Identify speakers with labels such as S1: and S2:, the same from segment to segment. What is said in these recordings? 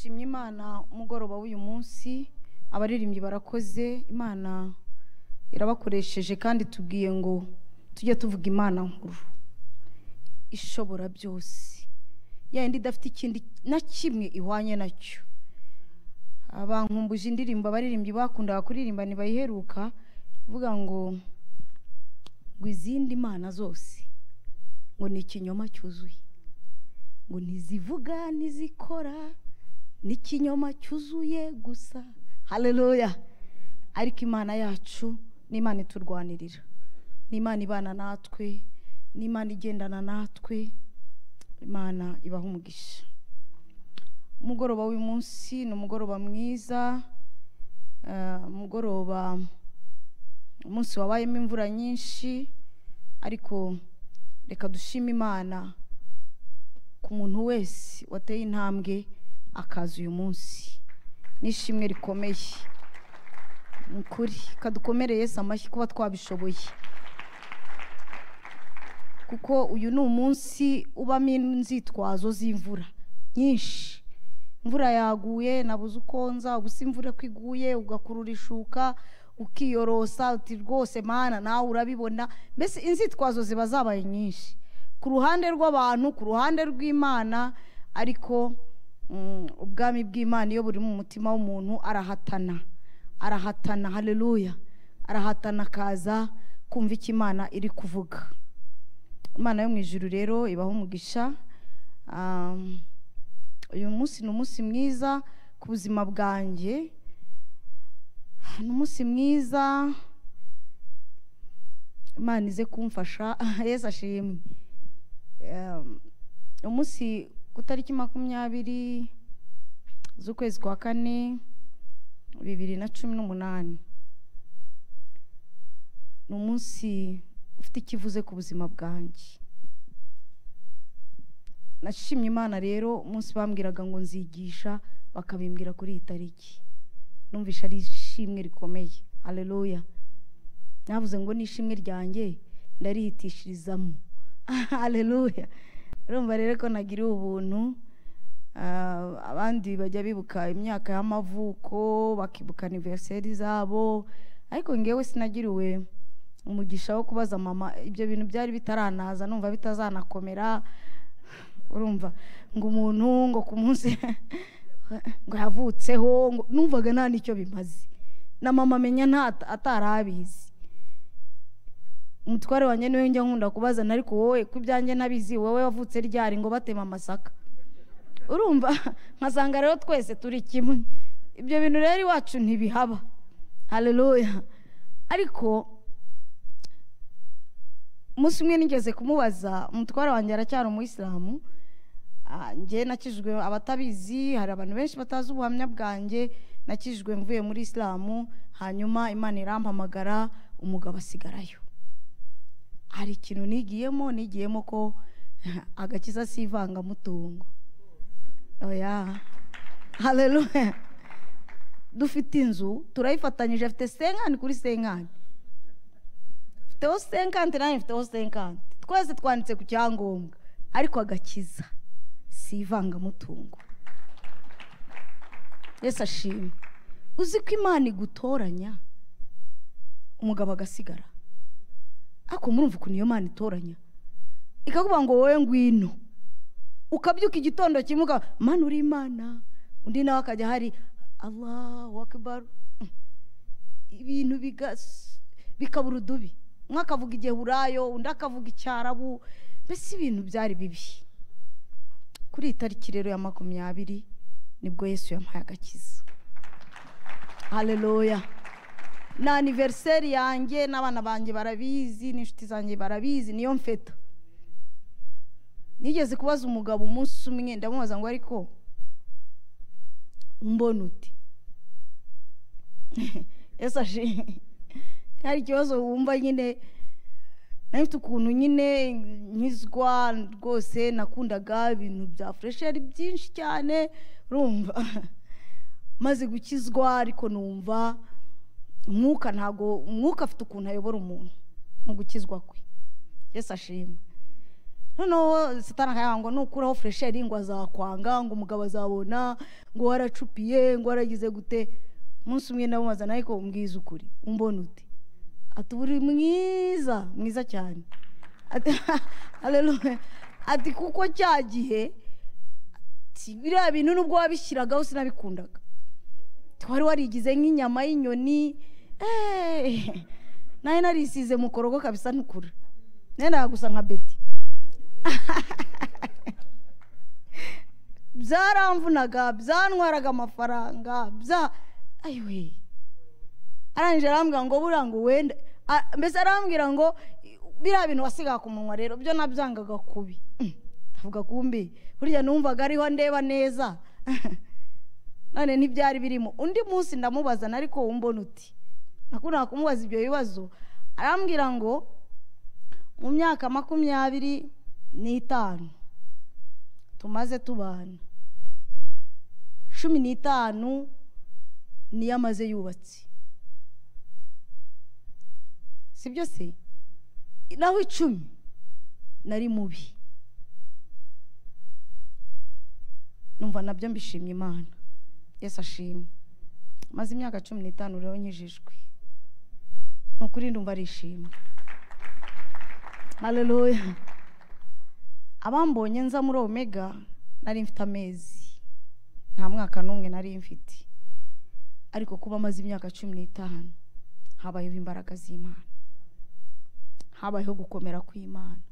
S1: imana umugoroba w'uyu munsi abaririmbyi barakoze imana irabakoresheje kandi tubwiye ngo tujye tuvuga imana nkuru ishobora byose yindi idafite ikindi na kimwe ihwanye nacyo abankumbuje indirimbo abaririmbyi bakundaga kuririmba ntibayiheruka ivuga ngo ngo izindi mana zose ngo ni ikinyoma cyuzuye ngo ntizivuga ntizikora ni ikinyoma cyuzuye gusa hareruya ariko imana yacu ni imana iturwanirira ni imana ibana natwe ni imana igendana natwe imana ibaha umugisha umugoroba w'uyu munsi ni umugoroba mwiza eh, umugoroba umunsi wabayemo imvura nyinshi ariko reka dushime imana ku muntu wese wateye intambwe akaza uyu munsi n'ishimwe rikomeye ni ukuri kadukomere Yesu amashyi kuba twabishoboye kuko uyu ni umunsi ubamo inzitwazo z'imvura nyinshi imvura yaguye nabuze uko nza ubu si imvura ko iguye ugakurura ishuka ukiyorosa uti rwose mana nawe urabibona mbese inzitwazo ziba zabaye nyinshi ku ruhande rw'abantu ku ruhande rw'imana ariko mm, ubwami bw'imana iyo buri mu mutima w'umuntu arahatana arahatana hareruya arahatana akaza kumva icyo imana iri kuvuga imana yo mu ijuru rero ibaho umugisha Um, uyu munsi ni umunsi mwiza ku buzima bwanjye ni umunsi mwiza imana ize kumfasha yesu ashimwe Um, umunsi ku tariki makumyabiri z'ukwezi kwa kane bibiri na cumi n'umunani ni umunsi ufite ikivuze ku buzima bwanjye nashimye imana rero umunsi bambwiraga ngo nzigisha bakabimbwira kuri iyi tariki numvisha ari ishimwe rikomeye hareruya navuze ngo ni ishimwe ryanjye ndarihitishirizamo hareruya urumva rero ko nagiriwe ubuntu Ah, abandi bajya bibuka imyaka y'amavuko bakibuka aniveriseri zabo ariko ngewe sinagiriwe umugisha wo kubaza mama ibyo bintu byari bitaranaza numva bitazanakomera urumva ngo umuntu ngo ku munsi ngo yavutseho ngo numvaga nta n'icyo bimaze na mama amenya nta atarabizi umutware wanjye niwe njya nkunda kubazana ariko wowe ku ibyanjye ntabizi wowe wavutse ryari ngo batema amasaka urumva nkasanga rero twese turi kimwe ibyo bintu rero iwacu ntibihaba hareruya ariko umunsi umwe nigeze kumubaza umutware wanjye aracyari umuyisilamu Ah, njye nakijijwe abatabizi hari abantu benshi batazi ubuhamya bwanjye nakijijwe mvuye muri isilamu hanyuma imana irampamagara umugabo asigarayo hari ikintu nigiyemo nigiyemo ko agakiza si ivangamutungo oya hareruya dufite inzu turayifatanyije afite senkani kuri senkani mfiteho senkante nanjye mfiteho senkante twese twanditse ku cyangombwa ariko agakiza si ivangamutungo yesu ashimwe uzi ko imana igutoranya umugabo agasigara ariko murumva ukuntu iyo mana itoranya ikakuvuga ngo wowe ngwino ukabyuka igitondo kimwe ukaba mana uri imana undi nawe akajya hari allahu akibaru ibintu bigas- bikabura udubi umwe akavuga igiheburayo undi akavuga icyarabu mbese ibintu byari bibi kuri iyi tariki rero ya makumyabiri nibwo yesu yampaye agakiza hareruya ni aniveriseri yanjye n'abana banjye barabizi n'inshuti zanjye barabizi niyo mfeta nigeze kubaza umugabo umunsi umwe ndamubaza ngo ariko umbona uti yesu ashimwe hari ikibazo wumva nyine nayo ufite ukuntu nyine nkizwa rwose nakundaga ibintu bya furesheri byinshi cyane urumva maze gukizwa ariko numva umwuka ntago umwuka afite ukuntu ayobora umuntu mu gukizwa kwe yesu ashimwe noneho satana akayaha ngo nukureho furesheri ngo azakwanga ngo umugabo azabona ngo waracupiye ngo waragize gute umunsi umwe ndamubazana ariko umbwiza ukuri umbona uti ati uri mwiza mwiza cyane ati haleluya ati kuko cya gihe si- biriya bintu nubwo wabishyiragaho sinabikundaga wari warigize nk'inyama y'inyoni eh, nayo narisize mu korogo kabisa ntukura nayo gusa nka beti byaramvunaga byantwaraga amafaranga bya ayiwe arangije arambwira ngo buriya ngo wenda a- mbese arambwira ngo i- biriya bintu wasigaga ku munwa rero byo nabyangaga kubi Mm, avuga kumbi burya numvaga ariho ndeba neza none ntibyari birimo undi munsi ndamubaza ariko wumbona uti nakundaga kumubaza ibyo bibazo arambwira ngo mu myaka makumyabiri n'itanu tumaze tubana cumi n'itanu niyo amaze yubatse sibyo se nawe icumi nari mubi numva nabyo mbishimye imana yesu ashimwe maze imyaka cumi n'itanu rero nkijijwe ni ukuri ndumva arishimwe haleluya abambonye nza muri omega nari mfite amezi nta mwaka n'umwe nari mfite ariko kuba amaze imyaka cumi n'itanu habayeho imbaraga z'imana habayeho gukomera kw'imana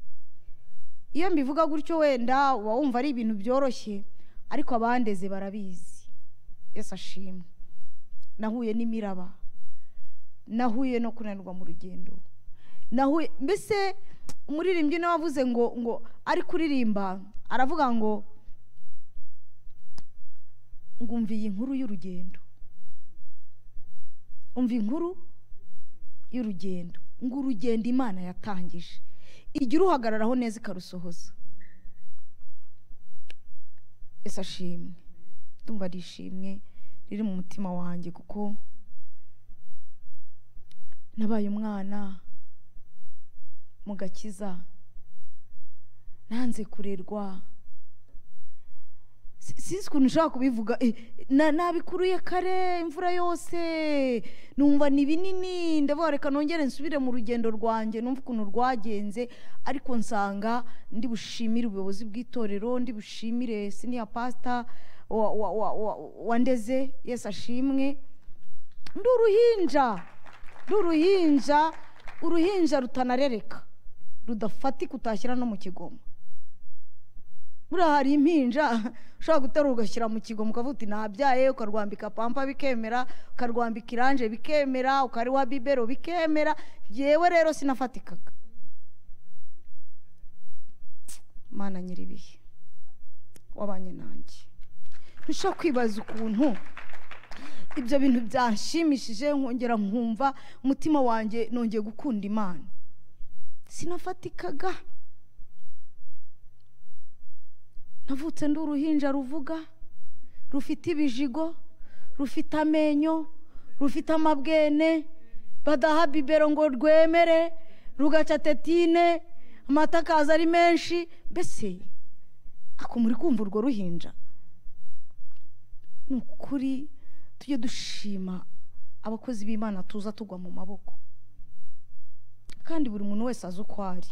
S1: iyo mbivuga gutyo wenda uba wumva ari ibintu byoroshye ariko abandeze barabizi yesu ashimwe nahuye n'imiraba nahuye no kunanirwa mu rugendo nahuye mbese umuririmbyi niwe wavuze ngo ngo ari kuririmba aravuga ngo ngo umva iyi nkuru y'urugendo umva inkuru y'urugendo ngo urugendo imana yatangije ijya uruhagararaho neza ikarusohoza ese ashimwe ndumva ari ishimwe riri mu mutima wanjye kuko nabaye umwana mu gakiza nanze kurerwa Si- sinzi ukuntu nshobora kubivuga eh, na- nabikuruye kare imvura yose numva ni binini ndavuga reka nongere nsubire mu rugendo rwanjye numva ukuntu rwagenze ariko nsanga ndi bushimire ubuyobozi bw'itorero ndi bushimire siniya pasita wa- wa- wa- wa- wandeze yesu ashimwe ndi uruhinja ndi uruhinja uruhinja rutanarereka rudafatika utashyira no mu kigoma buriya hari impinja ushobora guterura ugashyira mu kigoma ukavuga uti ntabyaye ukarwambika pampa bikemera ukarwambika iranje bikemera ukariwa bibero bikemera yewe rero sinafatikaga mana nyir'ibihe wabanye nanjye ntushobora kwibaza ukuntu ibyo bintu byanshimishije nkongera nkumva umutima wanjye nongeye gukunda imana sinafatikaga navutse ndi uruhinja ruvuga rufite ibijigo rufite amenyo rufite amabwene badaha bibero ngo rwemere rugaca tetine amata akaza ari menshi mbese ako muri kumva urwo ruhinja ni ukuri tujye dushima abakozi b'imana tuza tugwa mu maboko kandi buri muntu wese azi uko ari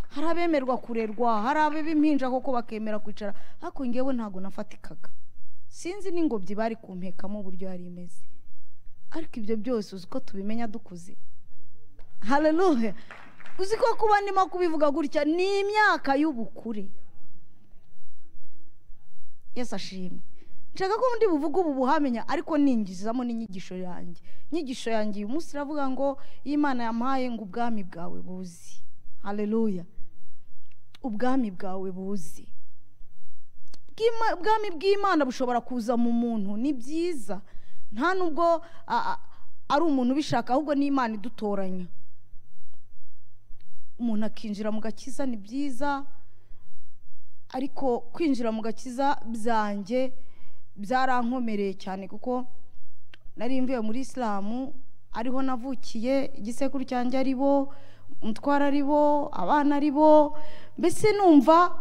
S1: hari abemerwa kurerwa hari ab'impinja koko bakemera kwicara ariko ngewe ntabwo nafatikaga sinzi n'ingobyi bari kumpekamo uburyo yari imeze ariko ibyo byose uzi ko tubimenya dukuze haleluya uzi ko kuba ndimo kubivuga gutya ni imyaka y'ubukure yesu ashimwe nshaka ko undi buvuga ubu buhamenya ariko ningizamo n'inyigisho yanjye inyigisho yanjye uyu munsi iravuga ngo iyo imana yampaye ngo ubwami bwawe buzi haleluya ubwami bwawe buzi Bw'Ima- ubwami bw'imana bushobora kuza mu muntu ni byiza nta nubwo a- a- ari umuntu ubishaka ahubwo n'imana idutoranya umuntu akinjira mu gakiza ni byiza ariko kwinjira mu gakiza byanjye byarankomereye cyane kuko nari mvuye muri isilamu ariho navukiye igisekuru cyanjye ari bo umutwara ari bo abana ari bo mbese numva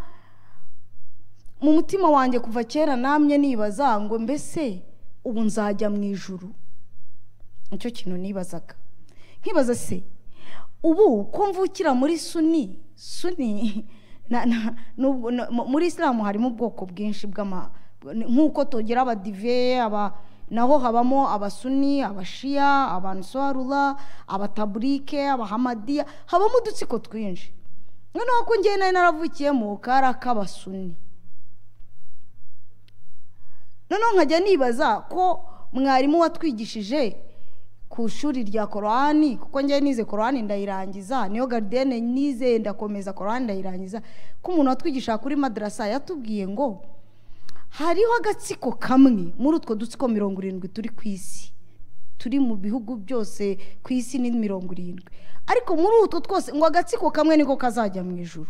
S1: mu mutima wanjye kuva kera namye nibaza ngo mbese ubu nzajya mu ijuru nicyo kintu nibazaga nkibaza se ubu ko mvukira muri suni suni na- na- nubwo- na- mu- muri isilamu harimo ubwoko bwinshi bw'ama nk'uko tugira abadive aba naho habamo abasuni abashiya abansarura abataburike abahamadiya habamo udutsiko twinshi noneho ko ngewe nari naravukiye mu kara k'abasuni noneho nkajya nibaza ko mwarimu watwigishije ku ishuri rya korani kuko njyewe nize korani ndayirangiza niyo garidiyene nize ndakomeza korani ndayirangiza ko umuntu watwigisha kuri madarasa yatubwiye ngo hariho agatsiko kamwe muri utwo dutsiko mirongo irindwi turi ku isi turi mu bihugu byose ku isi ni mirongo irindwi ariko muri utwo twose ngo agatsiko kamwe niko kazajya mu ijoro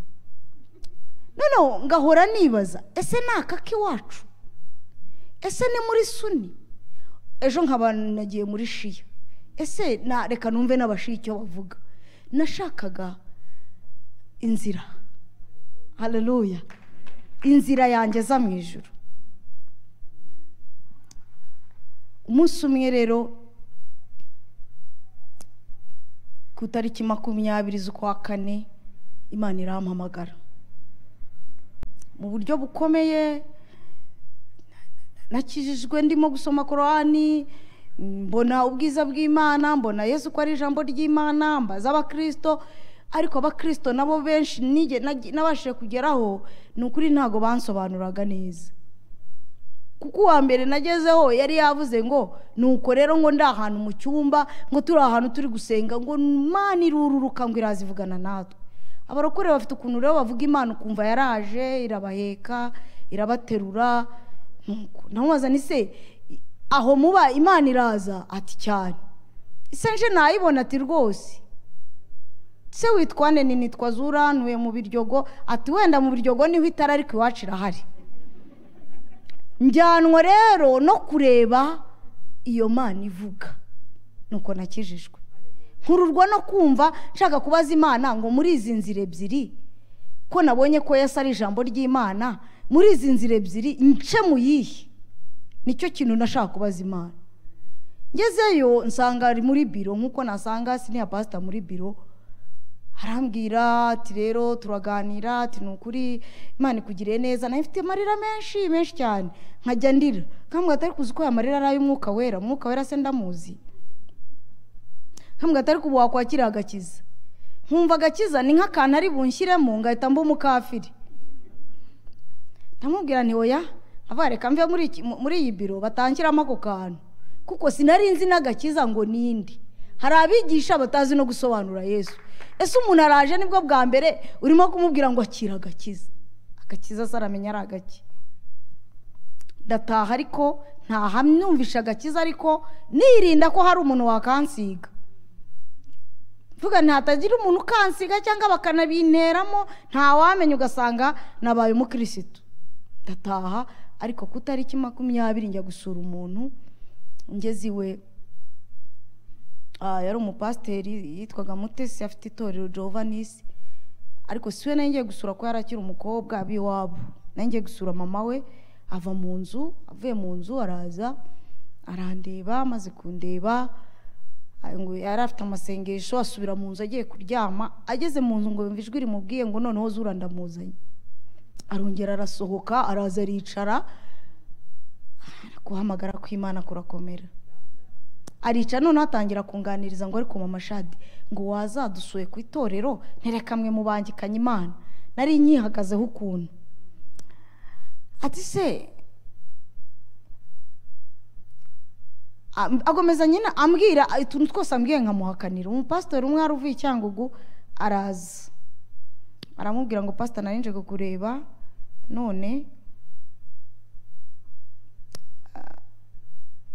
S1: noneho ngahora nibaza ese ni akak'iwacu ese ni muri suni ejo nkaba nagiye muri shiya ese na reka numve n'abashiya icyo bavuga nashakaga inzira hareruya inzira yangeza mu ijoro umunsi umwe rero ku itariki makumyabiri z'ukwa kane imana irampamagara mu buryo bukomeye nakijijwe ndimo gusoma korani mbona ubwiza bw'imana mbona yesu ko ari ijambo ry'imana mbaza abakirisito ariko abakirisito nabo benshi nige- nagi- nabashije kugeraho ni ukuri ntabwo bansobanuraga neza kuko uwa mbere nagezeho yari yavuze ngo nuko rero ngo ndi ahantu mu cyumba ngo turi ahantu turi gusenga ngo imana irururuka ngo iraza ivugana natwe abarokore bafite ukuntu rero bavuga imana ukumva yaraje irabaheka irabaterura nuko namubaza ni se aho muba imana iraza ati cyane ise nje nayibona ati rwose se witwa nde ni nitwa zura ntuye mu biryogo ati wenda mu biryogo niho itara ariko iwacu irahari njyanwa rero no kureba iyo mana ivuga nuko nakijijwe nkururwa no kumva nshaka kubaza imana ngo muri izi nzira ebyiri ko nabonye ko yesu ari ijambo ry'imana muri izi nzira ebyiri nce mu yihe nicyo kintu nashaka kubaza imana ngezeyo nsanga ari muri biro nk'uko nasanga siniya pasita muri biro arambwira ati rero turaganira ati ni ukuri imana ikugiriye neza nayo ifite amarira menshi menshi cyane nkajya ndira nkambwira atari kuzi ko aya marira ari ay'umwuka wera umwuka wera se ndamuzi nkambwira atari kuba wakwakira agakiza nkumva agakiza ni nk'akantu ari bunshyiremo ngahita mba umukafiri ndamubwira nti oya ava reka mve muri iki- mu- muri iyi biro batangiramo ako kantu kuko sinari nzi n'agakiza ngo ninde hari abigisha batazi no gusobanura yesu ese umuntu araje nibwo bwa mbere urimo kumubwira ngo akira agakiza agakiza se aramenya ari agaki ndataha ariko ntahamyumvisha agakiza ariko nirinda ko hari umuntu wakansiga mvuga ntihatagira umuntu ukansiga cyangwa bakanabinteramo ntawamenya ugasanga nabaye umukirisitu ndataha ariko ku itariki makumyabiri njya gusura umuntu ngeze iwe Ah, yari umupasiteri yitwaga mutesi afite itorero jovanisi ariko si we nari ngiye gusura ko yari akiri umukobwa ab'iwabo nari ngiye gusura mama we ava mu nzu avuye mu nzu araza arandeba amaze kundeba ah, ngo yari afite amasengesho asubira mu nzu agiye kuryama ageze mu nzu ngo yumva ijwi rimubwiye ngo noneho zura ndamuzanye arongera arasohoka araza aricara guhamagara kw'imana kurakomera arica noneho atangira kunganiriza ngo ariko mama shadi ngo wazadusuye ku itorero nterekamwe mu bangikanye imana nari nyihagazeho ukuntu ati se am- agomeza nyine ambwira utuntu twose ambwiye nkamuhakanira umupasitori umwe wari uvuye i cyangugu araza aramubwira ngo pasita nari nje kukureba none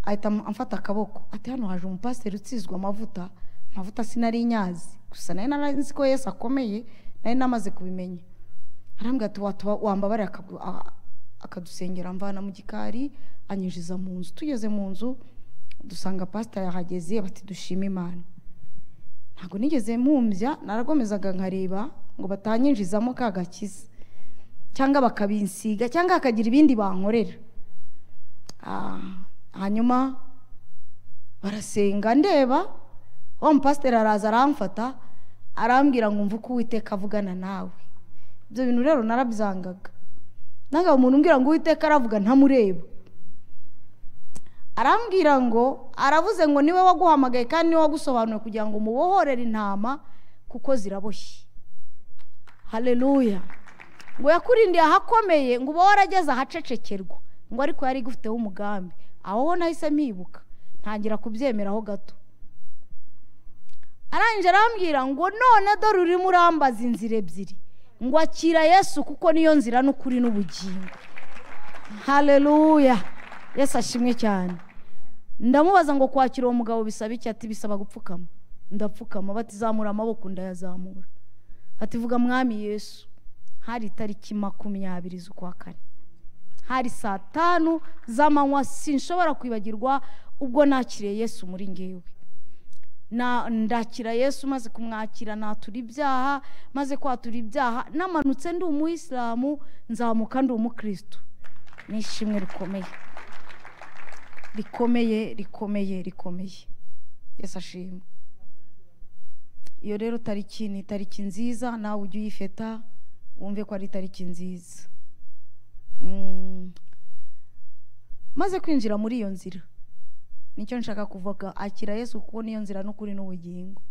S1: ahita am- amfata akaboko ati hano haje umupasiteri utsizwa amavuta amavuta sinari nyazi gusa nari narazi ko yesu akomeye nari namaze kubimenya arambwira ati watuba wambabare akagu- a- akadusengera amvana mu gikari anyinjiza mu nzu tugeze mu nzu dusanga pasita yahageze bati dushime imana ntabwo nigeze mpumbya naragomezaga nkareba ngo batanyinjizamo ka gakiza cyangwa bakabinsiga cyangwa hakagira ibindi bankorera Ah, hanyuma barasenga ndeba wa mupasiteri araza aramfata arambwira ngo umve uko uwiteka avugana nawe ibyo bintu rero narabyangaga ntabwo umuntu umbwira ngo uwiteka aravuga ntamureba arambwira ngo aravuze ngo niwe waguhamagaye kandi niwe wagusobanuye kugira ngo mubohorere intama kuko ziraboshye hareruya ngo yakurindiye ahakomeye ngo uba warageze ahacecekerwa ngo ariko yari igufiteho umugambi aho ho nahise mpibuka ntangira kubyemeraho gato arangije arambwira ngo none dore urimo urambaza inzira ebyiri ngo akira yesu kuko niyo nzira n'ukuri n'ubugingo hareruya yesu ashimwe cyane ndamubaza ngo kwakira uwo mugabo bisaba iki ati bisaba gupfukama ndapfukama bati zamura amaboko ndayazamura bati vuga mwami yesu hari itariki makumyabiri z'ukwa kane hari saa tanu z'amanywa sinshobora kwibagirwa ubwo nakiriye yesu muri ngewe na ndakira yesu maze kumwakira natura ibyaha maze kwatura ibyaha namanutse ndi umuyisilamu nzamuka ndi umukristo ni ishimwe rikomeye rikomeye rikomeye rikomeye yesi ashimwe iyo rero tariki ni tariki nziza nawe ujye uyifeta wumve ko ari tariki nziza Mm. maze kwinjira muri iyo nzira nicyo nshaka kuvuga akira yesu kuko niyo nzira n'ukuri n'ubugingo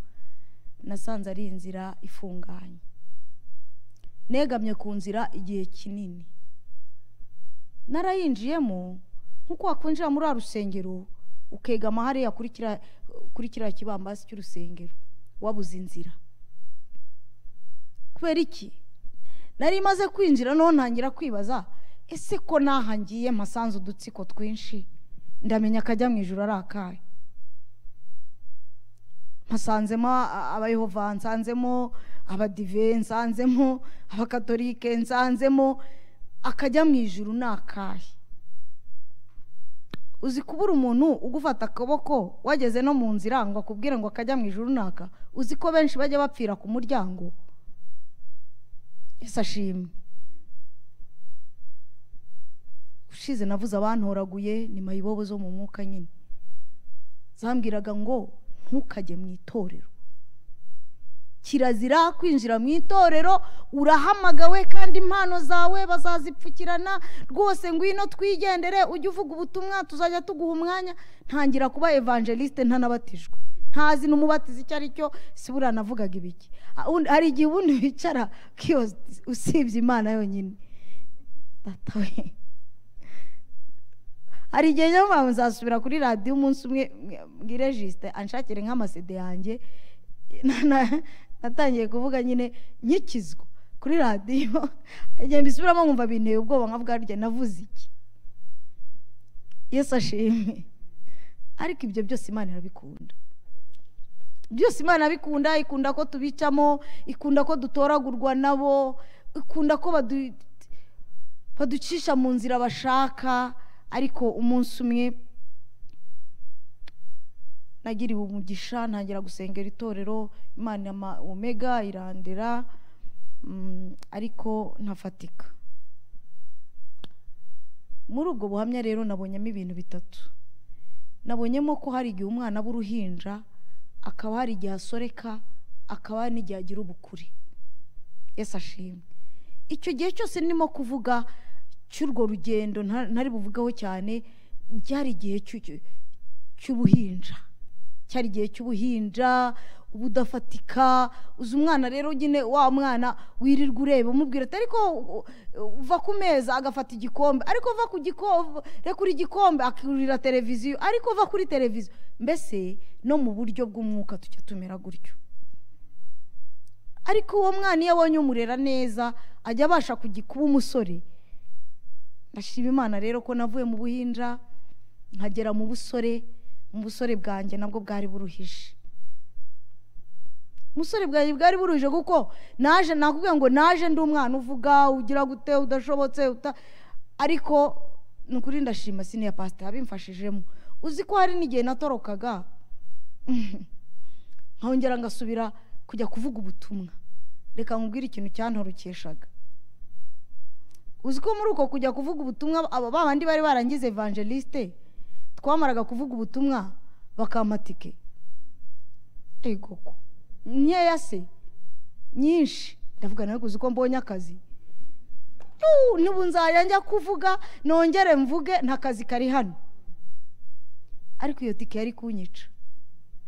S1: nasanze ari inzira ifunganye negamye ku nzira igihe kinini narayinjiyemo nk'uko wakwinjira muri wa rusengero ukegama hariya kuri kiriya kuri kiriya kibambasi cy'urusengero wabuze inzira kubera iki nari imaze kwinjira noneho ntangira kwibaza ese ko ngiye mpasanze udutsiko twinshi ndamenya akajya mu ijoro ari akahe mpasanzemo abayehova nsanzemo abadive nsanzemo abakatolike nsanzemo akajya mu ijoro ni akahe uzi kubura umuntu ugufata akaboko wageze no mu nzira ngo akubwire ngo akajya mu ijoro runaka uzi ko benshi bajya bapfira ku muryango ese ashimwe ushize navuze abantoraguye ni mayibobo zo mu mwuka nyine zambwiraga ngo ntukajye mu itorero kirazira kwinjira mu itorero urahamagawe kandi impano zawe bazazipfukirana rwose ngwino twigendere ujye uvuga ubutumwa tuzajya tuguha umwanya ntangira kuba evangeliste ntanabatijwe ntazi n'umubatizi icyo ari cyo si buriya navugaga ibiki hari igihe ubundi wicara usibye imana yonyine hari igihe niyo mpamvu nzasubira kuri radiyo umunsi umwe bwiregiste anshakire nk'amasede yanjye natangiye kuvuga nyine nyikizwa kuri radiyo igihe mbisubiramo nkumva binteye ubwoba nka bwarya navuze iki yesu ashimwe ariko ibyo byose imana irabikunda byose imana irabikunda ikunda ko tubicamo ikunda ko dutoragurwa nabo ikunda ko baducisha mu nzira bashaka ariko umunsi umwe nagiriwe umugisha ntangira gusengera itorero imana ma omega irandera ariko ntafatika muri ubwo buhamya rero nabonyemo ibintu bitatu nabonyemo ko hari igihe umwana aba uruhinja akaba hari igihe asoreka akaba hari n'igihe agira ubukure yesi ashimwe icyo gihe cyose nirimo kuvuga cy'urwo rugendo ntari buvugeho cyane byari igihe cy'ubuhinja cyari igihe cy'ubuhinja ubudafatika uzi umwana rero nyine wa mwana wirirwa ureba umubwira ati ariko uva ku meza agafata igikombe ariko uva ku gikombe kuri igikombe akurira televiziyo ariko uva kuri televiziyo mbese no mu buryo bw'umwuka tujya tumera gutyo ariko uwo mwana iyo abonye umurera neza ajya abasha kuba umusore ndashima imana rero ko navuye mu buhinja nkagera mu busore mu busore bwanjye nabwo bwari buruhije umusore bwanjye bwari buruhije kuko naje nakubwira ngo naje ndi umwana uvuga ugira gute udashobotse ariko ni ukuri ndashima siniya pasita yabimfashijemo uzi ko hari n'igihe natorokaga nkongera ngasubira kujya kuvuga ubutumwa reka nkubwire ikintu cyantorokeshaga uzi ko muri uko kujya kuvuga ubutumwa aba bandi bari barangize evangeliste twamaraga kuvuga ubutumwa bakamatike ego ko nkeya se nyinshi ndavuga nawe uzi ko mbonye akazi n'ubu nzajya njya kuvuga nongere mvuge nta kazi kari hano ariko iyo tike yari kunyica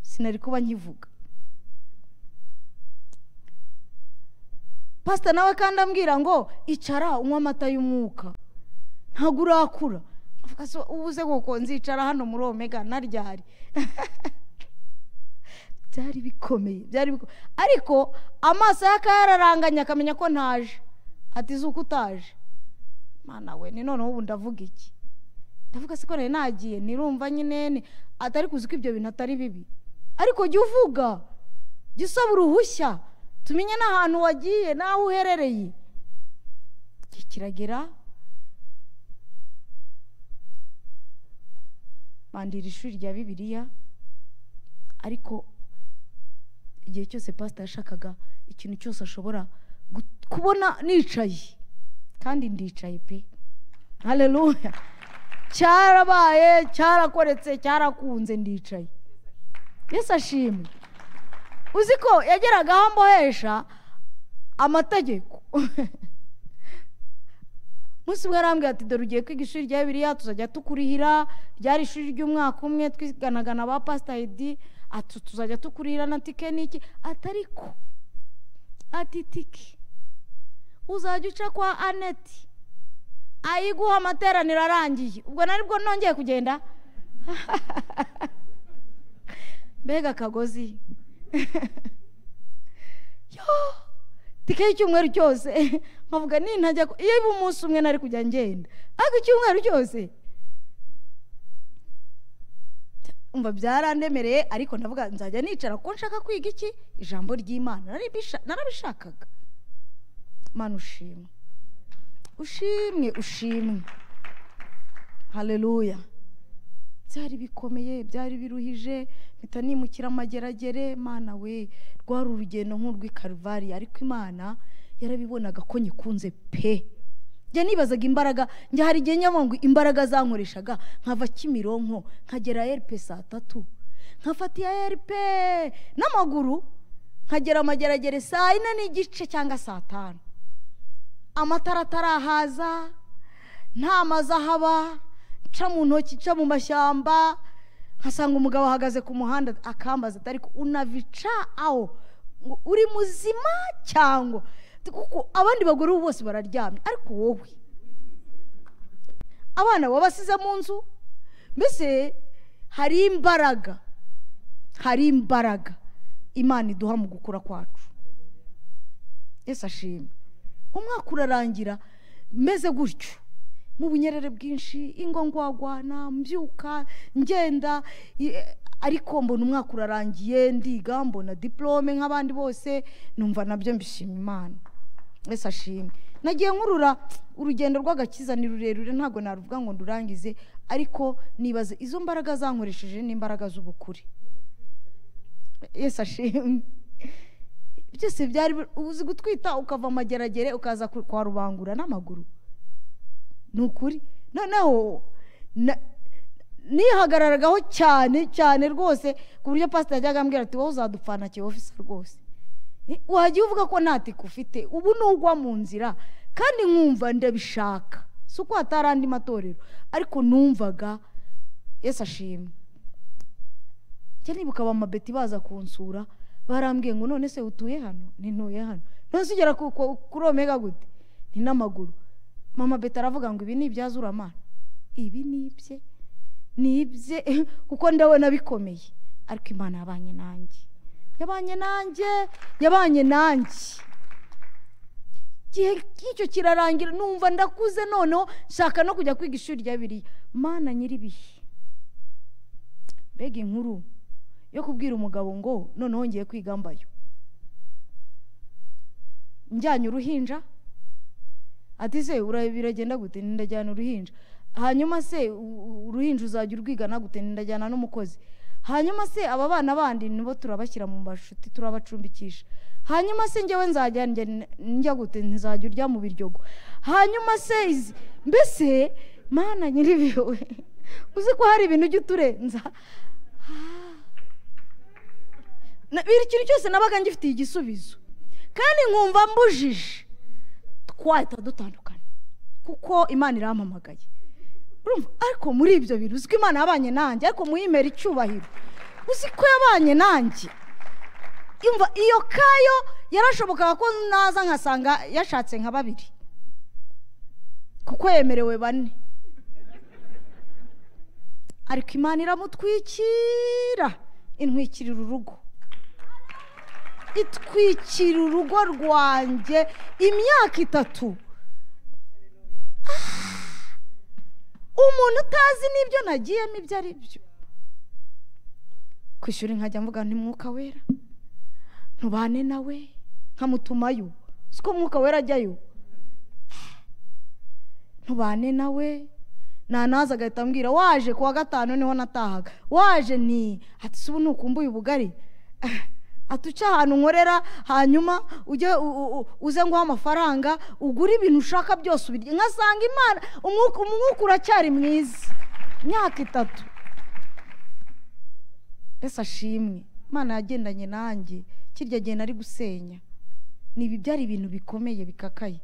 S1: sinari kuba nkivuga pasita nawe kandi ambwira ngo icara unywe amata y'umwuka ntabwo urakura ubuze koko nzicara hano muri omega naryari byari bikomeye byari bikomeye ariko amaso ye akaba yararanganye akamenya ko ntaje ati zuko utaje mwana we ni noneho ubu ndavuga iki ndavuga se ko nari nagiye nirumva nyine atari kuzi ko ibyo bintu atari bibi ariko jya uvuga jya usaba uruhushya tumenye n'ahantu wagiye n'aho uherereye kiragera bandira ishuri rya bibiliya ariko igihe cyose pasita yashakaga ikintu cyose ashobora kubona nicaye kandi ndicaye pe hareruya cyarabaye cyarakoretse cyarakunze ndicaye yesi ashimwe uzi ko yageraga aho mbohesha amategeko umunsi umwe arambwira ati dore ugiye kwiga ishuri rya biriya tuzajya tukurihira ryari ishuri ry'umwaka umwe twiganagana ba pasita hedi ati tuzajya tukurira na tike niki atari ko ati tike uzajya uca kwa aneti ayiguha amateraniro arangiye ubwo nari bwo nongeye kugenda mbega akagozi tike y'icyumweru cyose nkavuga nintajya iyo iba umunsi umwe nari kujya ngenda ariko icyumweru cyose umva byarandemereye ariko ndavuga nzajya nicara ko nshaka kwiga iki ijambo ry'imana narabishakaga mwana ushimwe ushimwe ushimwe hareruya byari bikomeye byari biruhije mpita nimukira amageragere mwana we rwari urugendo nk'urw'i karuvariya ariko imana yarabibonaga ko nyikunze pe njya nibazaga imbaraga njya hari igihe nyabungu imbaraga zankoreshaga nkava kimironko nkagera eripe saa tatu nkafata iya eripe n'amaguru nkagera amageragere saa yine n'igice cyangwa saa tanu amatara atarahaza nta mazu ahaba nca mu ntoki nca mu mashyamba nkasanga umugabo ahagaze ku muhanda akambaza atari unabica aho uri muzima cyangwa kuko abandi bagore ubu bose bararyamye ariko wowe abana wabasize mu nzu mbese hari imbaraga hari imbaraga imana iduha mu gukura kwacu ese ashimwe umwaka urarangira meze gutyo mu bunyerere bwinshi ingo ngwagwana mbyuka ngenda ariko mbona umwaka urarangiye ndiga mbona diporome nk'abandi bose numva nabyo mbishima imana wese ashimwe nagiye nkurura urugendo rw'agakiza ni rurerure ntabwo naruvuga ngo ndurangize ariko nibaze izo mbaraga zankoresheje n'imbaraga z'ubukure yesi ashimwe byose byari uzi gutwita ukava amageragere ukaza kwa rubangura n'amaguru ni ukuri noneho nihagararagaho cyane cyane rwose ku buryo pasita yajyaga ambwira ati wowe uzadupfana kiba ofisa rwose wajya uvuga ko nta tiku ufite ubu ni ugwa mu nzira kandi nkumva ndabishaka si uko hatari andi matorero ariko numvaga yesi ashimwe cyane niba ukaba amabeti baza kunsura barambwiye ngo none se utuye hano ntuye hano none ugera kuri omega gute ni n'amaguru mama beti aravuga ngo ibi ni ibyazuramana ibi ni ibye ni ibye kuko ndabona bikomeye ariko imana yabanye nanjye yabanye nanjye yabanye nanjye igihe cy'icyo kirarangira numva ndakuze noneho nshaka no kujya kwiga ishuri rya biriya mana nyir'ibihe mbega inkuru yo kubwira umugabo ngo noneho ngiye kwiga mbayo njyanye uruhinja ati se biragenda gute ndajyana uruhinja hanyuma se uruhinja uzajya urwigana gute ndajyana n'umukozi hanyuma se aba bana bandi nibo turabashyira mu mashuti turabacumbikisha hanyuma se ngewe nzajya njya- njya gute ntizajya urya mu biryogo hanyuma se izi- mbese mana nyiribiyo we uzi ko hari ibintu ujya uturenza Na- buri kintu cyose nabaga ngifitiye igisubizo kandi nkumva mbujije twahita dutandukana kuko imana irampamagaye urumva ariko muri ibyo bintu uzi ko imana yabanye nanjye ariko muyimera icyubahiro uzi ko yabanye nanjye Yumva, iyo kayo yarashobokaga ko naza nkasanga yashatse nka babiri kuko yemerewe bane ariko imana iramutwikira intwikirira urugo itwikira urugo rwanjye imyaka itatu umuntu utazi n'ibyo nagiyemo ibyo ari byo kwishyura nkajya mvuga nti mwuka wera ntubane nawe nkamutumayo siko mwuka wera ajyayo ntubane nawe nanaza agahita ambwira waje ku wa gatanu niho natahaga waje ni ati si ubu nukumbuye ubugari ati uce ahantu nkorera hanyuma ujye u- u- u- uze nguhe amafaranga ugure ibintu ushaka byose ubirye nkasanga imana umwuka umwuka uracyari mwiza imyaka itatu mbese ashimwe imana yagendanye nanjye kirya gihe nari gusenya ni ibi byari ibintu bikomeye bikakaye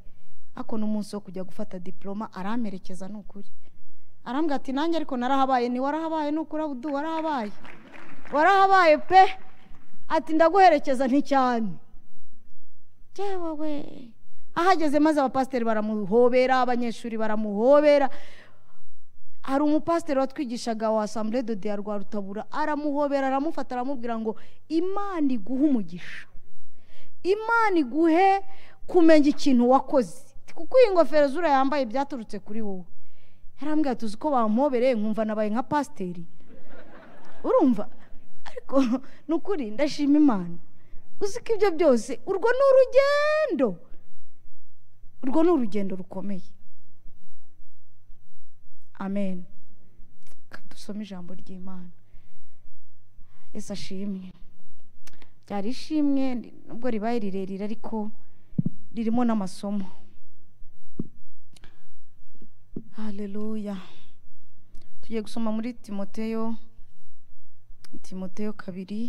S1: ako n'umunsi wo kujya gufata diporoma aramperekeza ni ukuri arambwira ati nanjye ariko narahabaye ni warahabaye ni ukuri abudu warahabaye warahabaye pe ati ndaguherekeza nticyane yewe we ahageze maze abapasiteri baramuhobera abanyeshuri baramuhobera hari umupasiteri watwigishaga wa asambure de diya rwa rutabura aramuhobera aramufata aramubwira ngo imana iguhe umugisha imana iguhe kumenya ikintu wakoze kuko iyi ngofero zura yambaye byaturutse kuri wowe yarambwira tuzi ko bamuhobereye nkumva nabaye nka pasiteri urumva ariko ni ukuri ndashima imana uzi ko ibyo byose urwo ni urugendo urwo ni urugendo rukomeye amen Reka dusome ijambo ry'imana yesu ashimwe ryari ishimwe nubwo ribaye rirerire ariko ririmo n'amasomo haleluya tugiye gusoma muri timoteyo timoteyo kabiri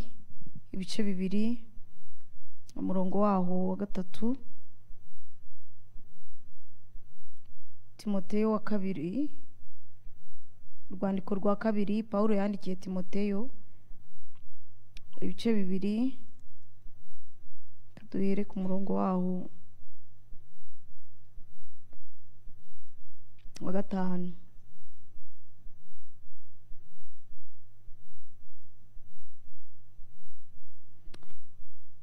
S1: ibice bibiri umurongo waho wa gatatu timoteyo wa kabiri urwandiko rwa kabiri pawulo yandikiye timoteyo ibice bibiri duhere ku murongo waho wa gatanu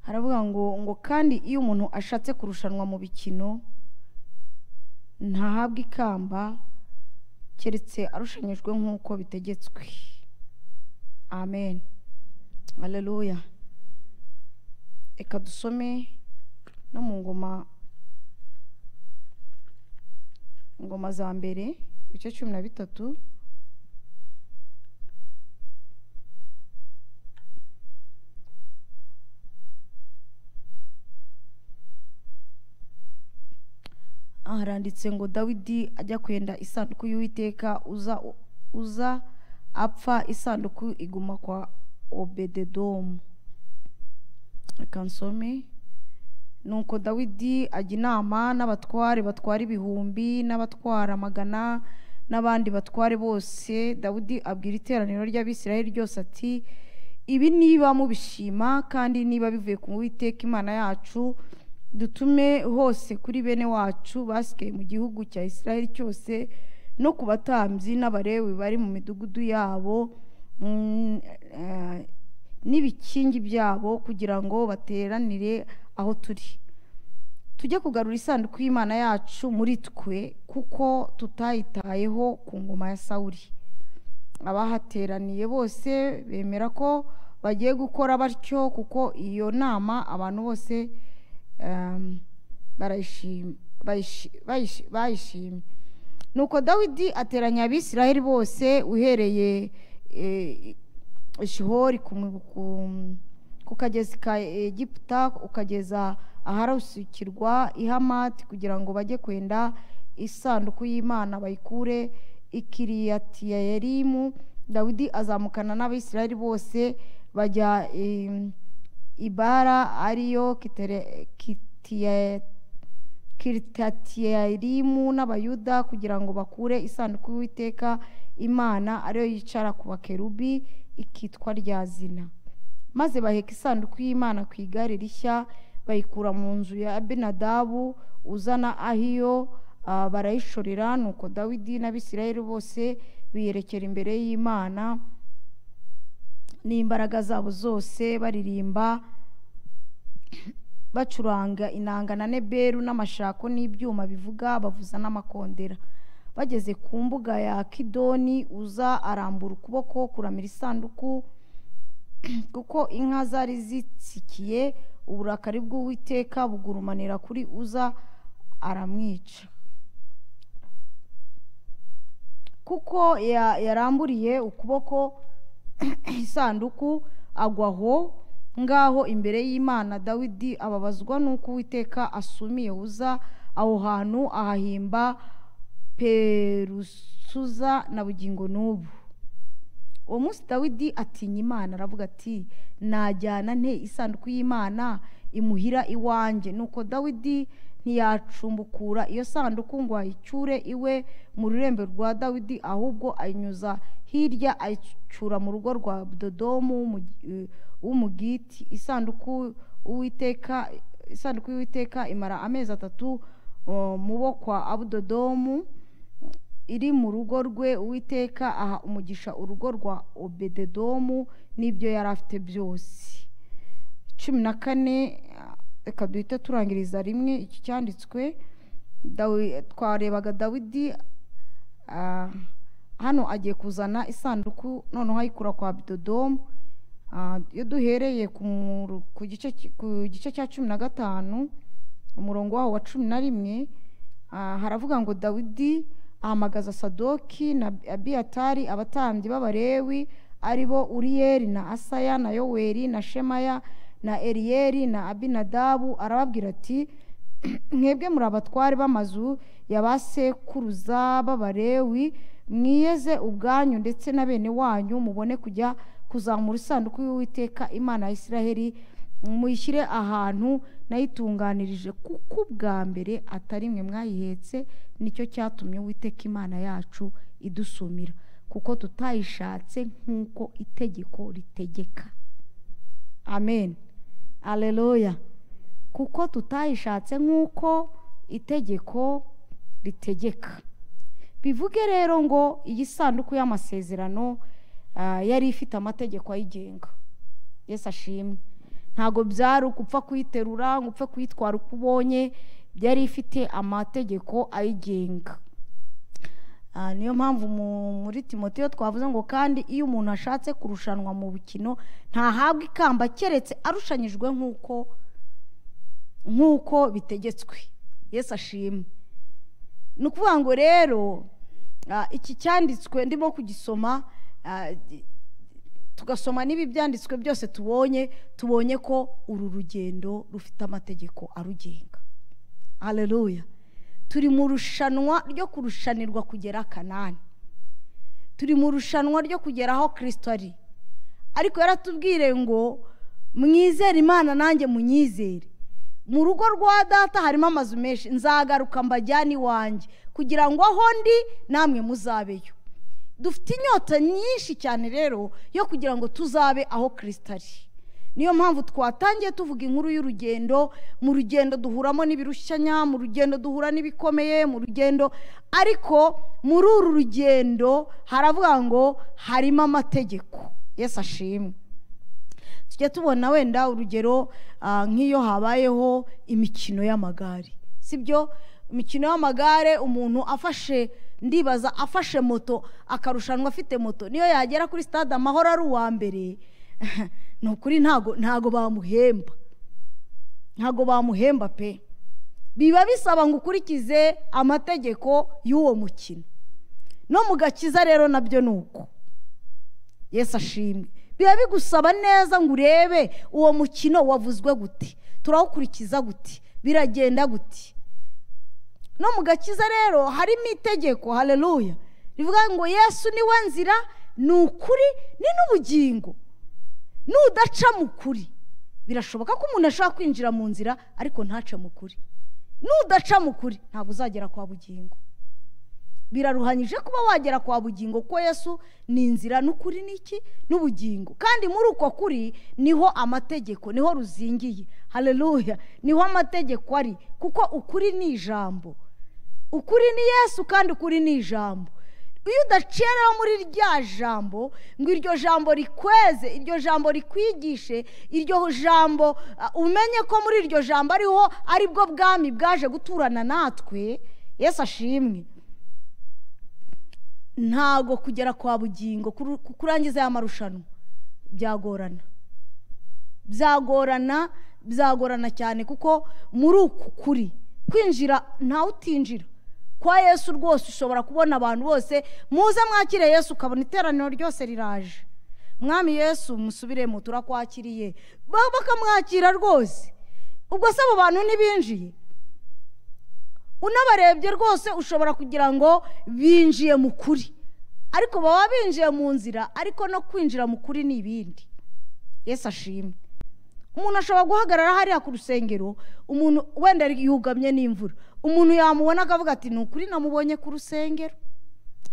S1: haravuga ngo ngo kandi iyo umuntu ashatse kurushanwa mu bikino ntahabwa ikamba keretse arushanyijwe nk'uko bitegetswe amen aleluya reka dusome no mu ngoma ingoma za mbere ibice cumi na bitatu haranditse ngo dawidi ajya kwenda isanduku y'uwiteka uza uza apfa isanduku iguma kwa obededomu reka nsome nuko dawidi ajya inama n'abatware batwara ibihumbi n'abatwara amagana n'abandi batware bose dawidi abwira iteraniro ry'abisirayeli ryose ati ibi niba mubishima kandi niba bivuye ku witeka imana yacu dutume hose kuri bene wacu basigaye mu gihugu cya isirayeli cyose no ku batambyi n'abarewi bari mu midugudu yabo mm, eh, n'ibikingi byabo kugira ngo bateranire aho turi tujye kugarura isanduku y'imana yacu muri twe kuko tutayitayeho ku ngoma ya sawuri abahateraniye bose bemera ko bagiye gukora batyo kuko iyo nama abantu bose em, barayishim- bayishi- bayishi- bayishimye nuko dawidi ateranya abisirayeli bose uhereye eh, shihori ku mu- ku- ku kagezi ka egiputa ukageza aharasukirwa ihamati kugira ngo bajye kwenda isanduku y'imana bayikure ikiriyatiyerimu dawidi azamukana n'abisirayeli bose bajya i- ibara ariyo kitere- kitiye kiritiyarimu n'abayuda kugira ngo bakure isanduku y'uwiteka imana ariyo yicara ku bakerubi ikitwa rya zina maze baheka isanduku y'imana ku igare rishya bayikura mu nzu ya abinadabu uzana ahiyo ah, barayishorera nuko dawidi n'abisirayeli bose biyerekera imbere y'imana n'imbaraga zabo zose baririmba bacuranga inanga na neberu n'amashako n'ibyuma bivuga bavuza n'amakondera bageze ku mbuga ya kidoni uza arambura ukuboko kuramira isanduku kuko inka zari zitsikiye uburakari bw'uwiteka bugurumanira kuri uza aramwica kuko ya- yaramburiye ukuboko isanduku agwa aho ngaho imbere y'imana dawidi ababazwa n'uko uwiteka asumiye uza aho hantu ahahimba perusuza na bugingo n'ubu uwo munsi dawidi atinya imana aravuga ati najyana nte isanduku y'imana imuhira iwanjye nuko dawidi ntiyacumbukura iyo sanduku ngo ayicyure iwe mu rurembo rwa dawidi ahubwo ayinyuza hirya ayicyura mu rugo rwa dodomu w'umugi- eh, w'umugiti isanduku uwiteka isanduku y'uwiteka imara amezi atatu eh, mu bo kwa abudodomu iri mu rugo rwe uwiteka aha umugisha urugo rwa obededomu n'ibyo yari afite byose cumi na kane ah, reka duhite turangiriza rimwe iki cyanditswe Dawi- twarebaga dawidi ah, hano agiye kuzana isanduku noneho ayikura kwa bidodomu Ah, iyo duhereye ku mu- ku gice ki- ku gice cya cumi na gatanu umurongo waho wa cumi na rimwe ah, haravuga ngo dawidi ahamagaza sadoki na abiyatari abatambyi b'abarewi ari bo uriyeli na asaya na yoweri na shemaya na eriyeli na abinadabu arababwira ati mwebwe muri abatware b'amazu ya ba sekuruza b'abarewi mwiyeze ubwanyu ndetse na bene wanyu mubone kujya kuzamura isanduku y'uwiteka imana ya isiraheli muyishyire ahantu nayitunganirije kuko ubwa mbere atari mwe mwayihetse nicyo cyatumye uwiteka imana yacu idusumira kuko tutayishatse nk'uko itegeko ritegeka amen aleluya kuko tutayishatse nk'uko itegeko ritegeka bivuge rero ngo iyi sanduku y'amasezerano ah, yari ifite amategeko ayigenga yesu ashimwe ntabwo byari ukupfa kuyiterura ngo upfe kuyitwara uko ubonye byari ifite amategeko ayigenga Ah, niyo mpamvu mu- muri timoteyo twavuze ngo kandi iyo umuntu ashatse kurushanwa mu bukino ntahabwa ikamba keretse arushanyijwe nk'uko nk'uko bitegetswe yesu ashimwe ni ukuvuga ngo rero ah, iki cyanditswe ndimo kugisoma ah, gi- tugasoma n'ibi byanditswe byose tubonye tubonye ko uru rugendo rufite amategeko arugenga haleluya turi mu rushanwa ryo kurushanirwa kugera kanani turi mu rushanwa ryo kugera aho kirisito ari ariko yaratubwire ngo mwizere imana nanjye munyizere mu rugo rwa data harimo amazu menshi nzagaruka mbajyane iwanjye kugira ngo aho ndi namwe muzabeyo dufite inyota nyinshi cyane rero yo kugira ngo tuzabe aho kirisito ari niyo mpamvu twatangiye tuvuga inkuru y'urugendo mu rugendo duhuramo n'ibirushyanya mu rugendo duhura n'ibikomeye mu rugendo ariko muri uru rugendo haravuga ngo harimo amategeko yesu ashimwe tujya tubona wenda urugero ah, nk'iyo habayeho imikino y'amagare sibyo imikino y'amagare umuntu afashe ndibaza afashe moto akarushanwa afite moto niyo yagera kuri stade amahoro ari uwa mbere ni ukuri ntago ntago bamuhemba ntago bamuhemba pe biba bisaba ngo ukurikize amategeko y'uwo mukino no mu gakiza rero nabyo ni uko yesu ashimwe biba bigusaba neza ngo urebe uwo mukino wavuzwe gute turawukurikiza gute biragenda gute no mu gakiza rero harimo itegeko hareruya rivuga ngo yesu niwe nzira ni ukuri ni n'ubugingo nudaca mu kuri birashoboka ko umuntu ashobora kwinjira mu nzira ariko ntace mu kuri nudaca mu kuri ntabwo uzagera kwa bugingo biraruhanyije kuba wagera kwa bugingo ko yesu ni inzira n'ukuri n'iki n'ubugingo kandi muri uko kuri niho amategeko niho ruzingiye hareruya niho amategeko ari kuko ukuri ni ijambo ukuri ni yesu kandi ukuri ni ijambo iyo udaciye rero muri rya jambo ngo iryo jambo rikweze iryo jambo rikwigishe iryo jambo umenye ko muri iryo jambo ariho aribwo bwami bwaje guturana natwe yesu ashimwe ntago kugera kwa bugingo kurangiza aya marushanwa byagorana byagorana byagorana cyane kuko muri uku kuri kwinjira ntawe utinjira kwa yesu rwose ushobora kubona abantu bose muze mwakire yesu ukabona iteraniro ryose riraje mwami yesu musubiremo turakwakiriye bakamwakira rwose ubwo se abo bantu ntibinjiye unabarebye rwose ushobora kugira ngo binjiye mu kuri ariko baba binjiye mu nzira ariko no kwinjira mu kuri ni ibindi yesu ashimwe umuntu ashobora guhagarara hariya ku rusengero umuntu wenda yugamye n'imvura umuntu yamubona akavuga ati ni ukuri namubonye ku rusengero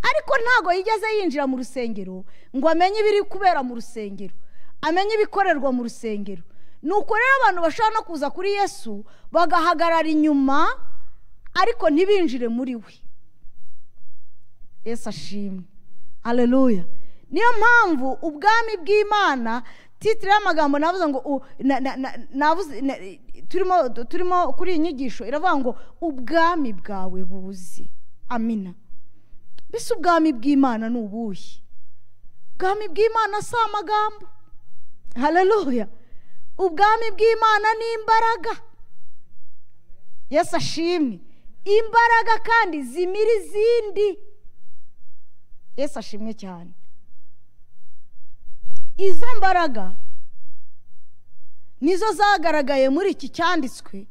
S1: ariko ntabwo yigeze yinjira mu rusengero ngo amenye ibiri kubera mu rusengero amenye ibikorerwa mu rusengero ni uko rero abantu bashobora no kuza kuri yesu bagahagarara inyuma ariko ntibinjire muri we yesu ashimwe aleluya niyo mpamvu ubwami bw'imana titire y'amagambo navuze ngo turimo turimo kuri iyi nyigisho iravuga ngo ubwami bwawe buzi amina mbese ubwami bw'imana ni ubuhe ubwami bw'imana si amagambo haleluya ubwami bw'imana ni imbaraga yesu ashimwe imbaraga kandi zimira izindi yesu ashimwe cyane izo mbaraga nizo zagaragaye muri iki cyanditswe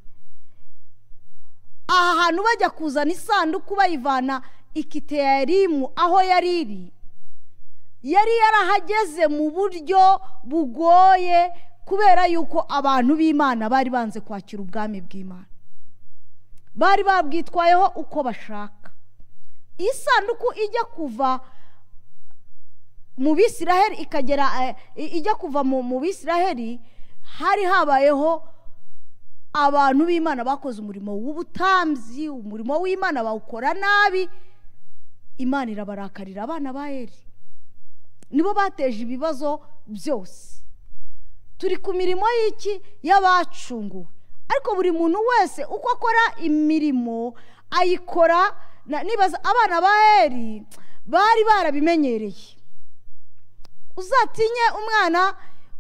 S1: aha hantu bajya kuzana isanduku bayivana ikiteyarimu aho yari iri yari yarahageze mu buryo bugoye kubera yuko abantu b'imana bari banze kwakira ubwami bw'imana bari babwitwayeho uko bashaka isanduku ijya kuva mu bisiraheri ikagera ijya kuva mu bisiraheri hari habayeho abantu b'imana bakoze umurimo w'ubutambyi umurimo w'imana bawukora nabi imana irabarakarira abana ba eri nibo bateje ibibazo byose turi ku mirimo y'iki y'abacunguwe ariko buri muntu wese uko akora imirimo ayikora nibaza abana ba eri bari barabimenyereye uzatinye umwana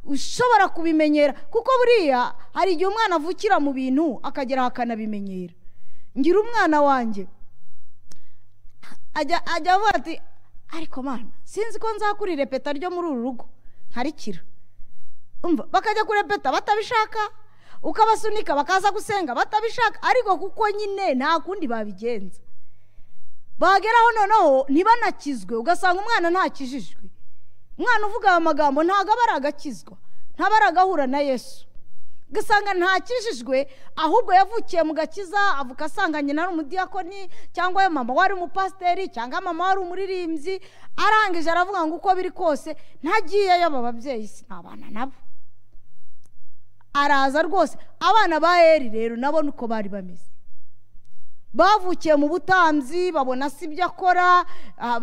S1: ushobora kubimenyera kuko buriya hari igihe umwana avukira mu bintu akagera akanabimenyera ngira umwana wanjye ajya avuga ati ariko mwana sinzi ko nzakurire peta ryo muri uru rugo nkarikira bakajya kurepeta batabishaka ukabasunika bakaza gusenga batabishaka ariko kuko nyine nta kundi babigenza bageraho noneho ntibanakizwe ugasanga umwana ntakijijwe umwana uvuga aya magambo ntabwo aba ari agakizwa ntaba ari agahura na yesu ugasanga ntakijijwe ahubwo yavukiye mu gakiza avuka asanga nyina ari umudiyakoni cyangwa mama wari umupasiteri cyangwa mama wari umuririmbyi arangije aravuga ngo uko biri kose ntagiyeyo aba babyeyi sinabana nabo araza rwose abana ba eri rero nabona uko bari bameze bavukiye mu butambyi babona si ibyo akora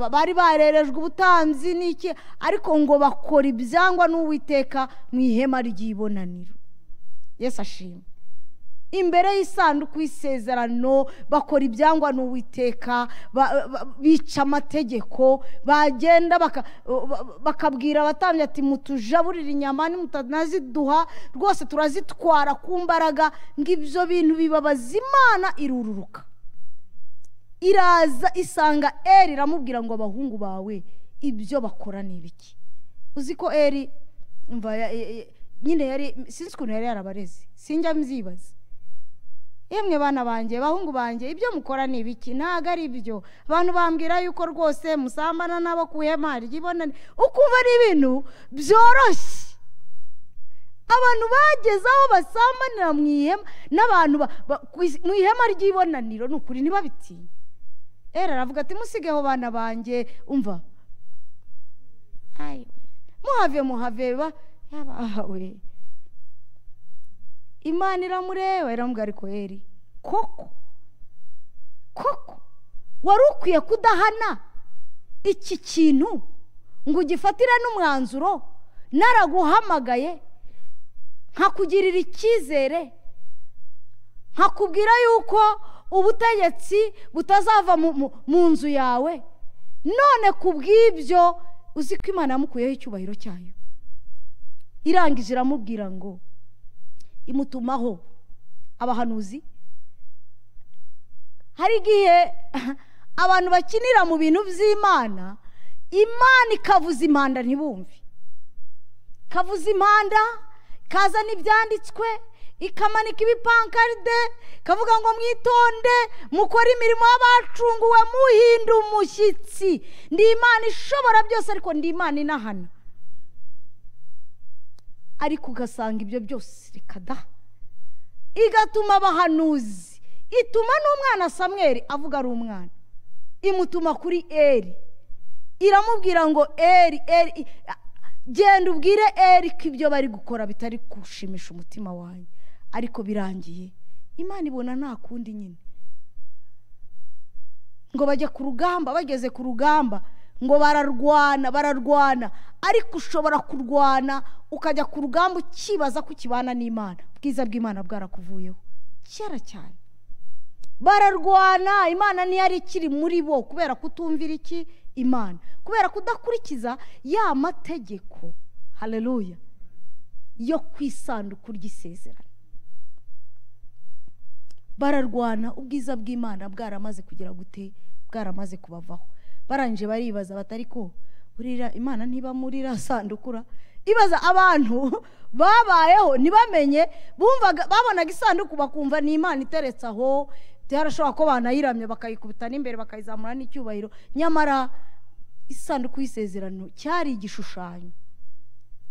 S1: bari barerejwe ubutambyi n'iki ariko ngo bakora ibyangwa n'uwiteka mu ihema ry'ibonaniro yesu ashimwe imbere y'isanduku y'isezerano bakora ibyangwa n'uwiteka bica amategeko bagenda bakabwira abatambyi ati mutujaburire inyama nimutanaziduha rwose turazitwara ku mbaraga ngo ibyo bintu bibabaza imana irururuka iraza isanga eri iramubwira ngo abahungu bawe ibyo bakora ni ibiki uzi ko eri umva ya- ya- ya- nyine yari sinzi ukuntu yari yarabareze sinjya mzibaza yemwe bana banjye bahungu banjye ibyo mukora ni ibiki ntabwo ari ibyo abantu bambwira yuko rwose musambana n'abo ku ihema ryibonane ukumva ari ibintu byoroshye abantu bageze aho basambanira mu ihema n'abantu ba- ba- ku is- mu ihema ry'ibonaniro ni ukuri ntibabitinya era aravuga ati musigeho bana banjye umva Ayiwe. muhave muhave ba yabawe imana iramureba iramubwira ariko eri koko koko wari ukwiye kudahana iki kintu ngo ugifatire n'umwanzuro naraguhamagaye nkakugirira icyizere nkakubwira yuko ubutegetsi butazava mu- mu- mu nzu yawe none ku bw'ibyo uzi ko imana yamukuyeho icyubahiro cyayo irangije iramubwira ngo imutumaho abahanuzi hari igihe abantu bakinira mu bintu by'imana imana ikavuza impanda ntibumve kavuza impanda kazana ibyanditswe ikamanika ibipankaride kavuga ngo mwitonde mukore imirimo y'abacunguwe muhinda umushyitsi ndi imana ishobora byose ariko ndi imana inahana ariko ugasanga ibyo byose reka da igatuma abahanuzi ituma n'umwana samweri avuga ari umwana imutuma kuri eri iramubwira ngo eri eri i- a- genda ubwire eri ko ibyo bari gukora bitari gushimisha umutima wanjye ariko birangiye imana ibona nta kundi nyine ngo bajya ku rugamba bageze ku rugamba ngo bararwana bararwana ariko ushobora kurwana ukajya ku rugamba ukibaza ko ukibana n'imana ubwiza bw'imana bwarakuvuyeho kera cyane bararwana imana ntiyari ikiri muri bo kubera kutumvira iki imana kubera kudakurikiza ya mategeko hareruya yo ku isanduku ry'isezerano bararwana ubwiza bw'imana bwaramaze kugera gute bwaramaze kubavaho barangije baribaza batari ko burira imana ntiba muri iriya sandukura ibaza abantu babayeho ntibamenye bumvaga babonaga isanduku bakumva ni imana iteretse aho byarashobora ko banayiramye bakayikubita n'imbere bakayizamura n'icyubahiro nyamara isanduku y'isezerano cyari igishushanyo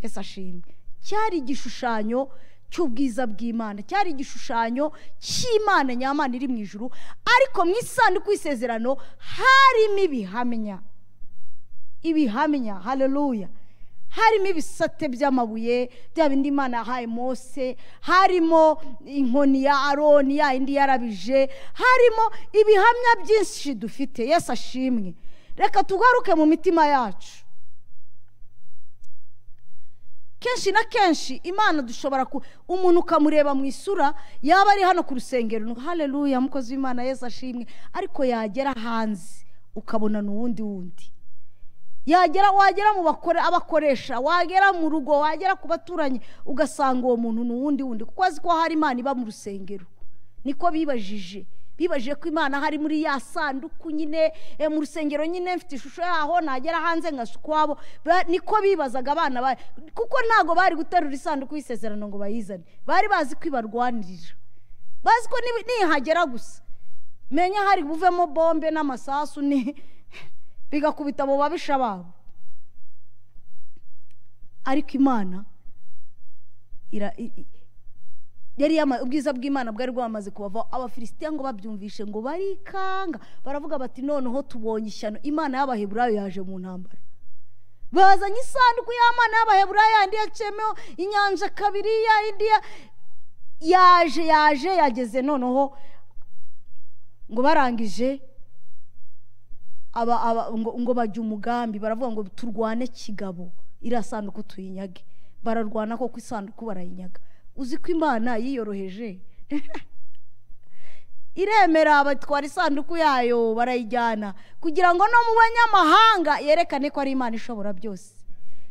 S1: yesu ashimwe cyari igishushanyo cy'ubwiza bw'imana cyari igishushanyo cy'imana nyamana iri mu ijuru ariko mu isanduku y'isezerano harimo ibihamya ibihamya hareruya harimo ibisate by'amabuye bya bindi imana yahaye mose harimo inkoni ya aroni ya yindi yarabije harimo ibihamya byinshi dufite yesu ashimwe reka tugaruke mu mitima yacu kenshi na kenshi imana dushobora ku umuntu ukamureba mu isura yaba ari hano ku rusengero ngo hareruya mukozi w'imana yesu ashimwe ariko yagera hanze ukabona ni uwundi wundi yagera wagera mu bakore abakoresha wagera mu rugo wagera ku baturanyi ugasanga uwo muntu ni uwundi wundi kuko azi ko hari imana iba mu rusengero niko bibajije bibajije ko imana hari muri ya sanduku nyine eh, mu rusengero nyine mfite ishusho yaho nagera hanze nka ukwabo Ba- niko bibazaga abana ba- kuko ntabwo bari guterura isanduku y'isezerano ngo bayizane bari bazi ko ibarwanirira bazi ko nibi- nihagera gusa menya hari buvemo bombe n'amasasu ni bigakubita abo babisha babo ariko imana ira- i- i- yari yama- ubwiza bw'imana bwari bwamaze kubavaho abafilisitiya ngo babyumvishe ngo barikanga baravuga bati noneho tubonye ishyano imana y'abaheburayo yaje mu ntambara bazanye isanduku y'amana y'abaheburayo yandi yacemeho inyanja kabiri ya indi ya- yaje yaje yageze noneho ngo barangije aba, aba, ngo, ngo bajya umugambi baravuga ngo turwane kigabo iriya sanduku tuyinyage bararwana koko isanduku barayinyaga uzi ko imana yiyoroheje iremera batwara isanduku yayo barayijyana kugira ngo no mu banyamahanga yerekane ko ari imana ishobora byose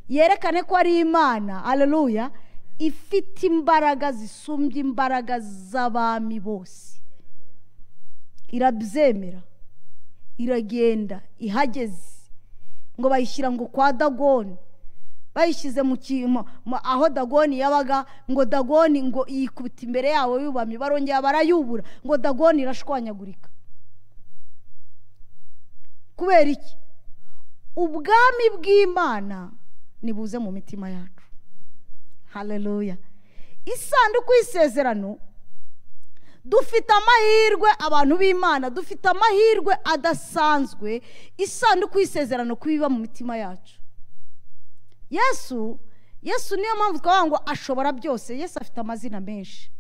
S1: yerekane ko ari imana aleluya ifite imbaraga zisumbye imbaraga z'abami bose irabyemera iragenda ihageze ngo bayishyira ngo kwa dagoni bayishyize mu kintu aho dagoni yabaga ngo dagoni ngo yikubita imbere yabo yubamye barongera barayubura ngo dagoni irashwanyagurika kubera iki ubwami bw'imana nibuze mu mitima yacu hareruya isanduku y'isezerano dufite amahirwe abantu b'imana dufite amahirwe adasanzwe isanduku y'isezerano kubiba mu mitima yacu yesu yesu niyo mpamvu twavuga ngo ashobora byose yesu afite amazina menshi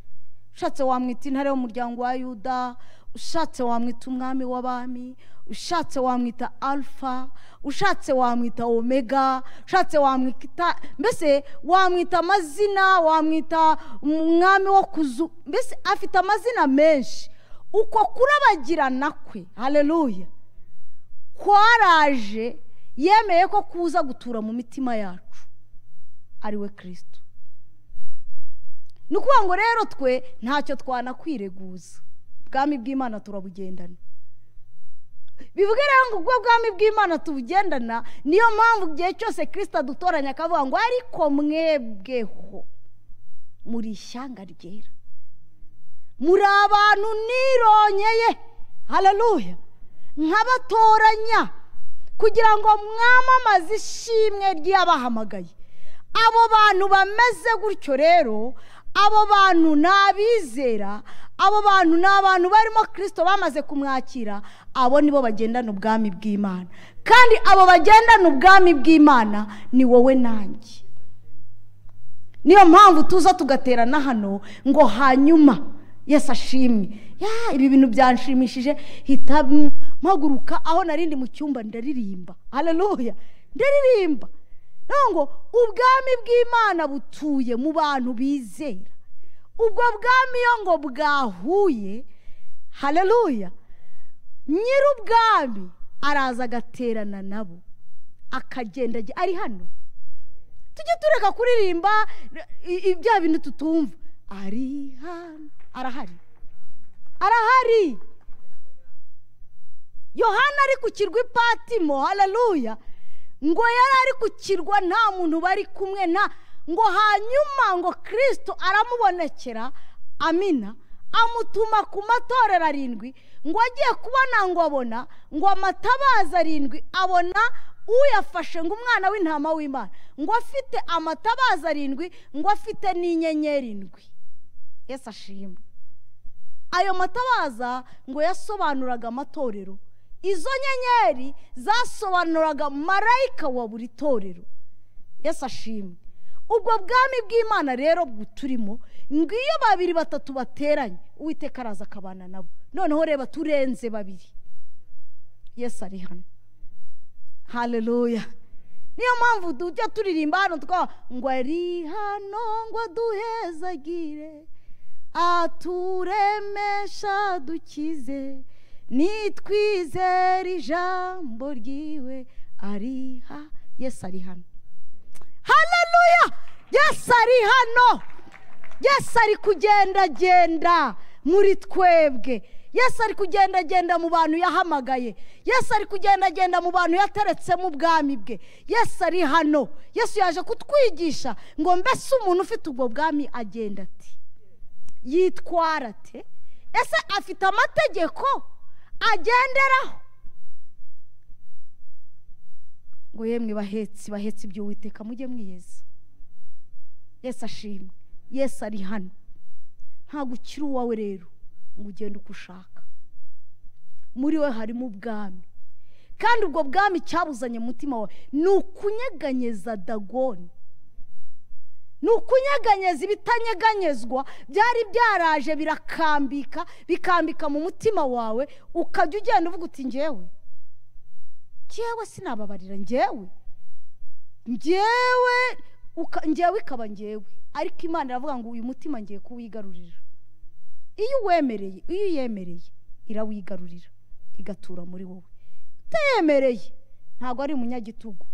S1: ushatse wamwita intare y'umuryango wa yuda ushatse wamwita umwami w'abami ushatse wamwita alfa ushatse wamwita omega ushatse wamwita mbese wamwita amazina wamwita umwami wo kuzu mbese afite amazina menshi uko kurabagirana kwe hareruya kwaraje yemeye ko kuza gutura mu mitima yacu ariwe kirisito ni ukuvuga ngo rero twe ntacyo twanakwireguza ubwami bw'imana turabugendana bivuge rero ngo ubwo bwami bw'imana tubugendana niyo mpamvu igihe cyose kirisita adutoranya akavuga ngo ariko mwebweho muri ishyanga ryera muri abantu nironyeye hararuya nkabatoranya kugira ngo mwamamaze ishimwe ry'abahamagaye abo bantu bameze gutyo rero abo bantu ni abizera abo bantu ni abantu barimo kirisito bamaze kumwakira abo nibo bagendana ubwami bw'imana kandi abo bagendana ubwami bw'imana ni wowe nanjye niyo mpamvu tuza tugaterana hano ngo hanyuma yesi ashimwe ibi bintu byanshimishije hita mpaguruka aho narindi mu cyumba ndaririmba hararuya ndaririmba ngo ubwami bw'imana butuye mu bantu bizera ubwo bwami iyo ngo bwahuye hareruya nyir'ubwami araza agaterana nabo akagenda ari hano tujye tureka kuririmba ibya bintu tutumva ari hano arahari arahari yohana ari ku kirwa ipatimo hareruya ngo yari ari ku kirwa nta muntu bari kumwe nta ngo hanyuma ngo kirisito aramubonekera amina amutuma ku matorero arindwi ngo agiye kubona ngo abona ngo amatabaza arindwi abona uyafashe ngo umwana w'intama w'imana ngo afite amatabaza arindwi ngo afite n'inyenyeri indwi yesi ashimwe ayo matabaza ngo yasobanuraga amatorero izo nyenyeri zasobanuraga marayika wa buri torero yesi ashimwe ubwo bwami bw'imana rero buturimo ngo iyo babiri batatu bateranye uwiteka araza akabana nabo noneho reba turenze babiri yesi ari hano hareruya niyo mpamvu tujya turirimba hano twa ngo ari hano ngo duhezagire aturemesha dukize nitwizere ijambo ryiwe ari ha yesi ari hano hararuya yesi ari hano yesi ari kugendagenda muri twebwe yesi ari kugendagenda mu bantu yahamagaye yesi ari kugendagenda mu bantu yateretsemo ubwami bwe yesi ari hano yesi yaje kutwigisha ngo mbese umuntu ufite ubwo bwami agenda ati yitwara ate ese afite amategeko agenderaho ngo yemwe bahetsi bahetse ibyo witeka mujye mwiyeza yesi ashimwe yesi ari hano ntabwo ukiri uwawe rero ngo ugende uko ushaka muri we harimo ubwami kandi ubwo bwami cyabuzanye umutima wawe ni ukunyeganyeza dagoni ni ukunyeganyeza ibitanyeganyezwa byari byaraje birakambika bikambika mu mutima wawe ukajya ugenda uvuga uti ngewe ngewe sinababarira ngewe ngewe ngewe ikaba ngewe ariko imana iravuga ngo uyu mutima ngiye kuwigarurira iyo uwemereye iyo uyemereye irawigarurira igatura muri wowe utayemereye ntabwo ari umunyagitugu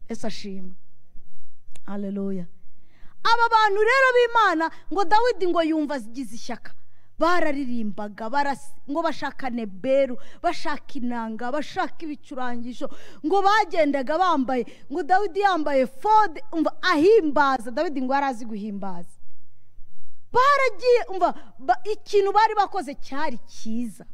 S1: ese ashimwe hareruya aba bantu rero b'imana ngo dawidi ngo yumva agize ishyaka bararirimbaga barasi- ngo bashaka neberu bashaka inanga bashaka ibicurangisho ngo bagendaga bambaye ngo dawidi yambaye fode umva ahimbaza dawidi ngo yari azi guhimbaza baragiye umva ba- ikintu bari bakoze cyari cyiza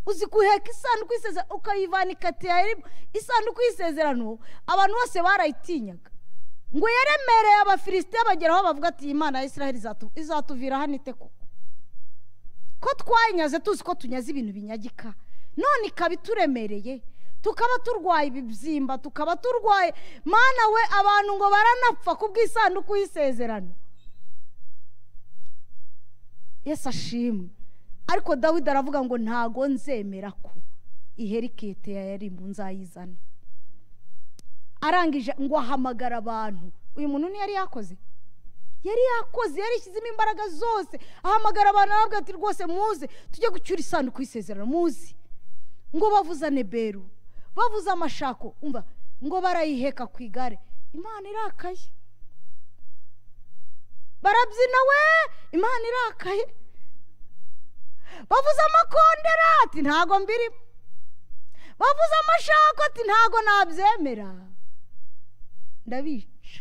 S1: uzi guheka isanduku y'isezerano ukayivana ikatira isanduku y'isezerano abantu bose barayitinyaga ngo yaremereye abafilisitiya bageraho bavuga ati iyi mana ya israheli izatu- izatuvira hano ite koko ko twayinyaze tuzi ko tunyaze ibintu binyagika none ikaba ituremereye tukaba turwaye ibibyimba tukaba turwaye mana we abantu ngo baranapfa ku bw'isanduku y'isezerano yesu ashimwe ariko dawidi aravuga ngo ntago nzemera ko iherikete yari mu nzayizana arangije ngo ahamagara abantu uyu muntu ntiyari yakoze yari yakoze yarishyizemo imbaraga zose ahamagara abantu aravuga ati rwose muze tujye gucyura isanduku y'isezerano muzi ngo bavuzane beru bavuze amashako umva ngo barayiheka ku igare imana irakaye barabyina we imana irakaye bavuze amakondera ati ntago mbirimo bavuze amashako ati ntago nabyemera ndabica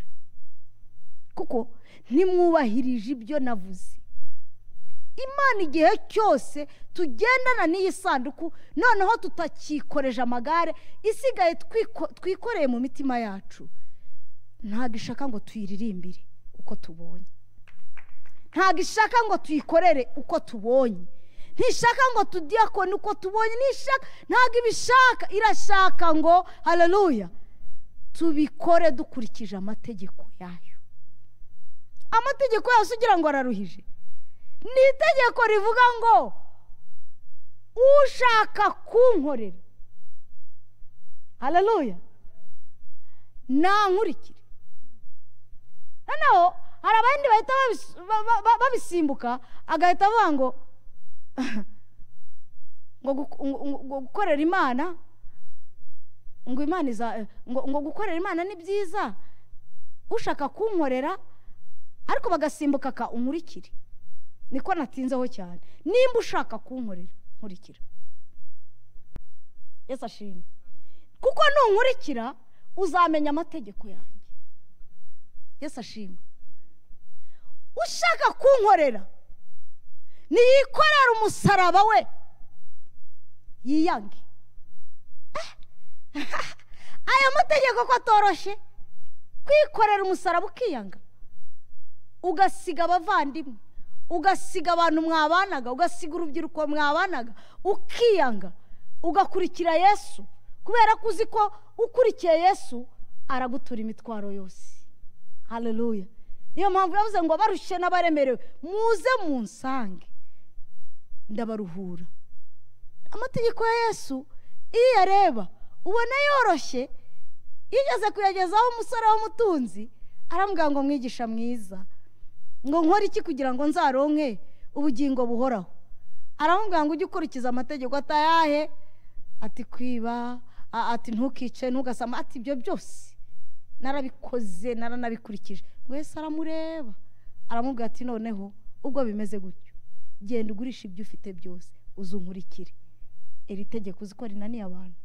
S1: kuko ntimwubahirije ibyo navuze imana igihe cyose tugendana n'iyi sanduku noneho tutakikoreje amagare isigaye twiko- twikoreye mu mitima yacu ntabwo ishaka ngo tuyiririmbire uko tubonye ntabwo ishaka ngo tuyikorere uko tubonye ntishaka ngo tudiyakone uko tubonye ntishaka ntabwo ibishaka irashaka ngo hararuya tubikore dukurikije amategeko yayo amategeko yose ugira ngo araruhije ni itegeko rivuga ngo ushaka kunkorera hararuya nankurikire noneho hari abandi bahita babis- ba- ba- ba- babisimbuka agahita avuga ngo ngo guk- ngo- ngo- ngo gukorera imana ngo imana iza ngo ngo gukorera imana ni byiza ushaka kunkorera ariko bagasimbuka ka unkurikire niko natinzeho cyane nimba ushaka kunkorera nkurikira yesu ashimwe kuko nunkurikira uzamenya amategeko yanjye yesu ashimwe ushaka kunkorera niyikorera umusaraba we yiyange Eh, aya mategeko ko atoroshye kwikorera umusaraba ukiyanga ugasiga abavandimwe ugasiga abantu mwabanaga ugasiga urubyiruko mwabanaga ukiyanga ugakurikira yesu kubera ko uzi ko ukurikiye yesu aragutura imitwaro yose haleluya niyo mpamvu yavuze ngo abarushye n'abaremerewe muze munsange ndabaruhura amategeko ya yesu iyo uyareba ubona yoroshye yigeze kuyagezaho umusore w'umutunzi aramubwira ngo mwigisha mwiza ngo nkore iki kugira ngo nzaronke ubugingo buhoraho aramubwira ngo ujye ukurikiza amategeko atayahe ati kwiba a- ati ntukice ntugasama ati ibyo byose narabikoze naranabikurikije ngo yesu aramureba aramubwira ati noneho ubwo bimeze gutyo genda ugurisha ibyo ufite byose uzunkurikire iri tegeko uzi ko rinaniye abantu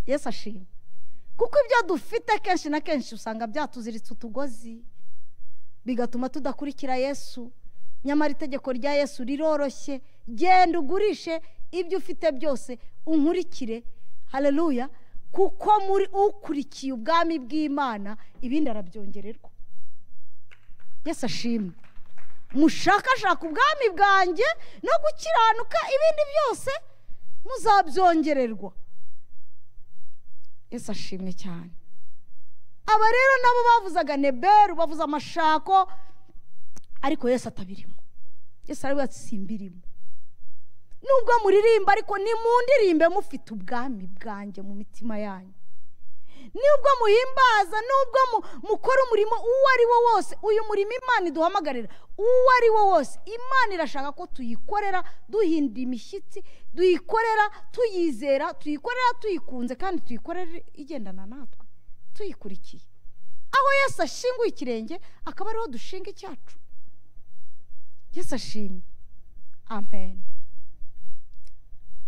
S1: yesu ashima kuko ibyo dufite kenshi na kenshi usanga byatuziritse utugozi bigatuma tudakurikira yesu nyamara itegeko rya yesu riroroshye genda ugurishe ibyo ufite byose unkurikire hareruya kuko muri ukurikiye ubwami bw'imana ibindi arabyongererwa yesu ashimwe mushakashaka ubwami bwanjye no gukiranuka ibindi byose muzabyongererwa yesu ashimwe cyane aba rero nabo bavuzaga neberu bavuza amashako ariko yesu atabirimo yesu aravuga ati simbirimo nubwo muririmba ariko nimundirimbe mufite ubwami bwanjye mu mitima yanyu nubwo muhimbaza nubwo mu- mukora umurimo uwo ari wo wose uyu murimo imana iduhamagarira uwo ari wo wose imana irashaka ko tuyikorera duhinda imishyitsi tuyikorera tuyizera tuyikorera tuyikunze kandi tuyikorera igendana natwe tuyikurikiye aho yesu ashinguye ikirenge akaba ariho dushinga icyacu yesu ashimwe amen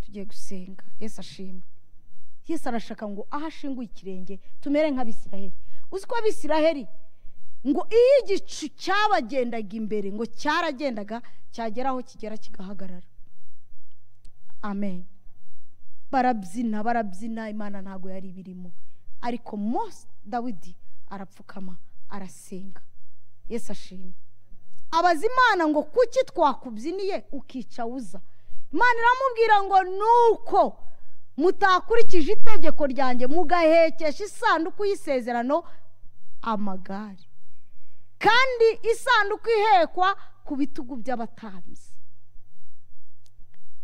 S1: tugiye gusenga yesu ashimwe yesu arashaka ngo aho ashinguye ikirenge tumere nk'abisiraheli uzi ko abisiraheli ngo iyo igicu cyabagendaga imbere ngo cyaragendaga cyagera aho kigera kigahagarara amen barabyina barabyina imana ntabwo yari ibirimo ariko mose dawidi arapfukama arasenga yesu ashimwe abaza imana ngo kuki twakubyiniye ukica uza imana iramubwira ngo nuko mutakurikije itegeko ryanjye mugahekesha isanduku y'isezerano amagare kandi isanduku ihekwa ku bitugu by'abatambyi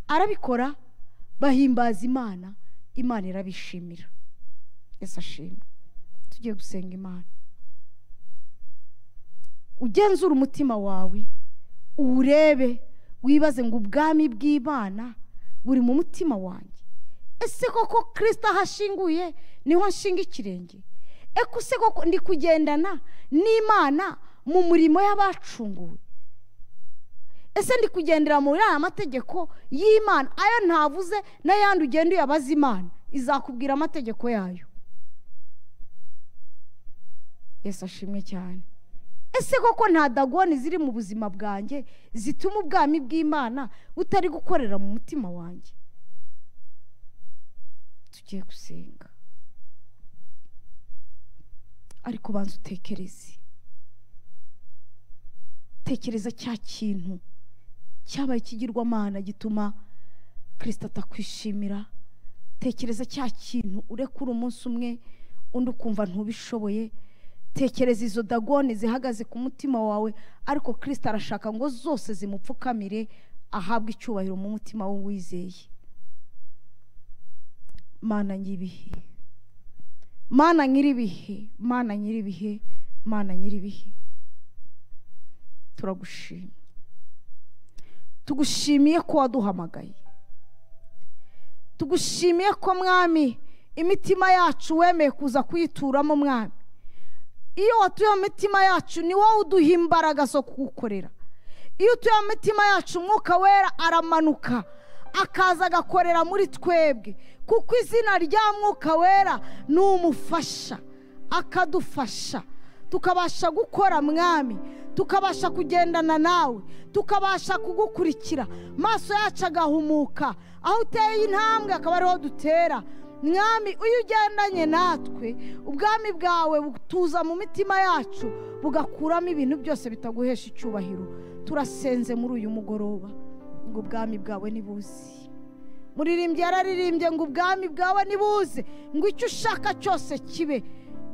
S1: arabikora bahimbaza imana imana irabishimira yesu ashimwe tugiye gusenga imana ugenzura umutima wawe uwurebe wibaze ngo ubwami bw'imana buri mu mutima wanjye ese koko kirisita ahashinguye niho nshinga ikirenge ese koko ndi kugendana n'imana mu murimo y'abacunguwe ese ndi kugendera muri aya mategeko y'imana ayo ntavuze n'ayandi ugenda uyabaza imana izakubwira amategeko yayo yesu ashimwe cyane ese koko nta dagoni ziri mu buzima bwanjye zituma ubwami bw'imana butari gukorera mu mutima wanjye tugiye gusenga ariko banza utekereze tekereza cya kintu cyabaye ikigirwamana gituma kirisita atakwishimira tekereza cya kintu urekura umunsi umwe undi ukumva ntubishoboye tekereza izo dagoni zihagaze ku mutima wawe ariko kirisita arashaka ngo zose zimupfukamire ahabwe icyubahiro mu mutima we wizeye mana nyiribihe mana nyiribihe mana nyiribihe mana nyiribihe turagushima tugushimiye ko waduhamagaye tugushimiye ko mwami imitima yacu wemeye kuza kuyituramo mwami iyo watuye mu mitima yacu ni wowe uduha imbaraga zo kuwukorera iyo utuye mu mitima yacu umwuka wera aramanuka akaza agakorera muri twebwe kuko izina rya mwuka wera ni umufasha akadufasha tukabasha gukora mwami tukabasha kugendana nawe tukabasha kugukurikira amaso yacu agahumuka aho uteye intambwe akaba ariho dutera mwami iyo ugendanye natwe ubwami bwawe butuza mu mitima yacu bugakuramo ibintu byose bitaguhesha icyubahiro turasenze muri uyu mugoroba ngo ubwami bwawe nibuzi muririmbyi yararirimbye ngo ubwami bwawe nibuze ngo icyo ushaka cyose kibe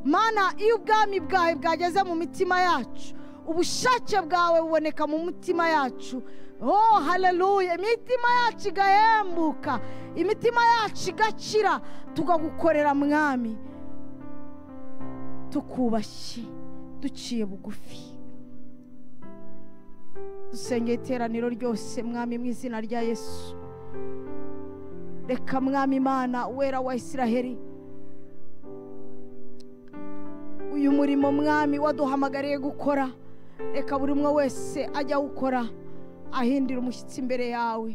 S1: mana iyo ubwami bwawe bwageze mu mitima yacu ubushake bwawe buboneka mu mitima yacu oh hararuye imitima yacu igahembuka imitima yacu igakira tukagukorera mwami tukubashye duciye bugufi dusengeye iteraniro ryose mwami mu izina rya yesu reka mwami imana wera wa isiraheli uyu murimo mwami waduhamagariye gukora reka buri umwe wese ajya awukora ahindira umushyitsi imbere yawe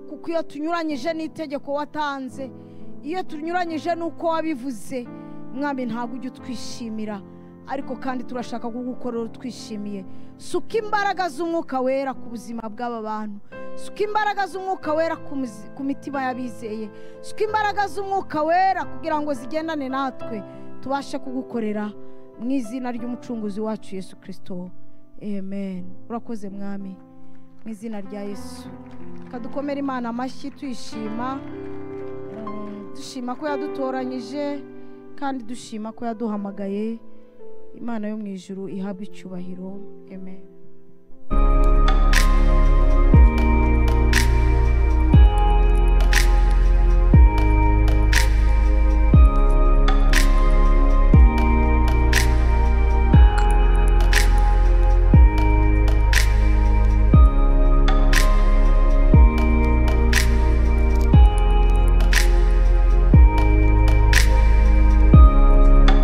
S1: kuko iyo tunyuranyije n'itegeko watanze iyo tunyuranyije n'uko wabivuze mwami ntabwo ujya utwishimira ariko kandi turashaka kugukorera utwishimiye suka imbaraga z'umwuka wera ku buzima bw'aba bantu suka imbaraga z'umwuka wera ku mitima y'abizeye suka imbaraga z'umwuka wera kugira ngo zigendane natwe tubashe kugukorera mu izina ry'umucunguzi wacu yesu kirisito amen urakoze mwami mu izina rya yesu dukomere imana amashyi tuyishima dushima ko yadutoranyije kandi dushima ko yaduhamagaye imana yo mu ijuru ihabwa icyubahiro amen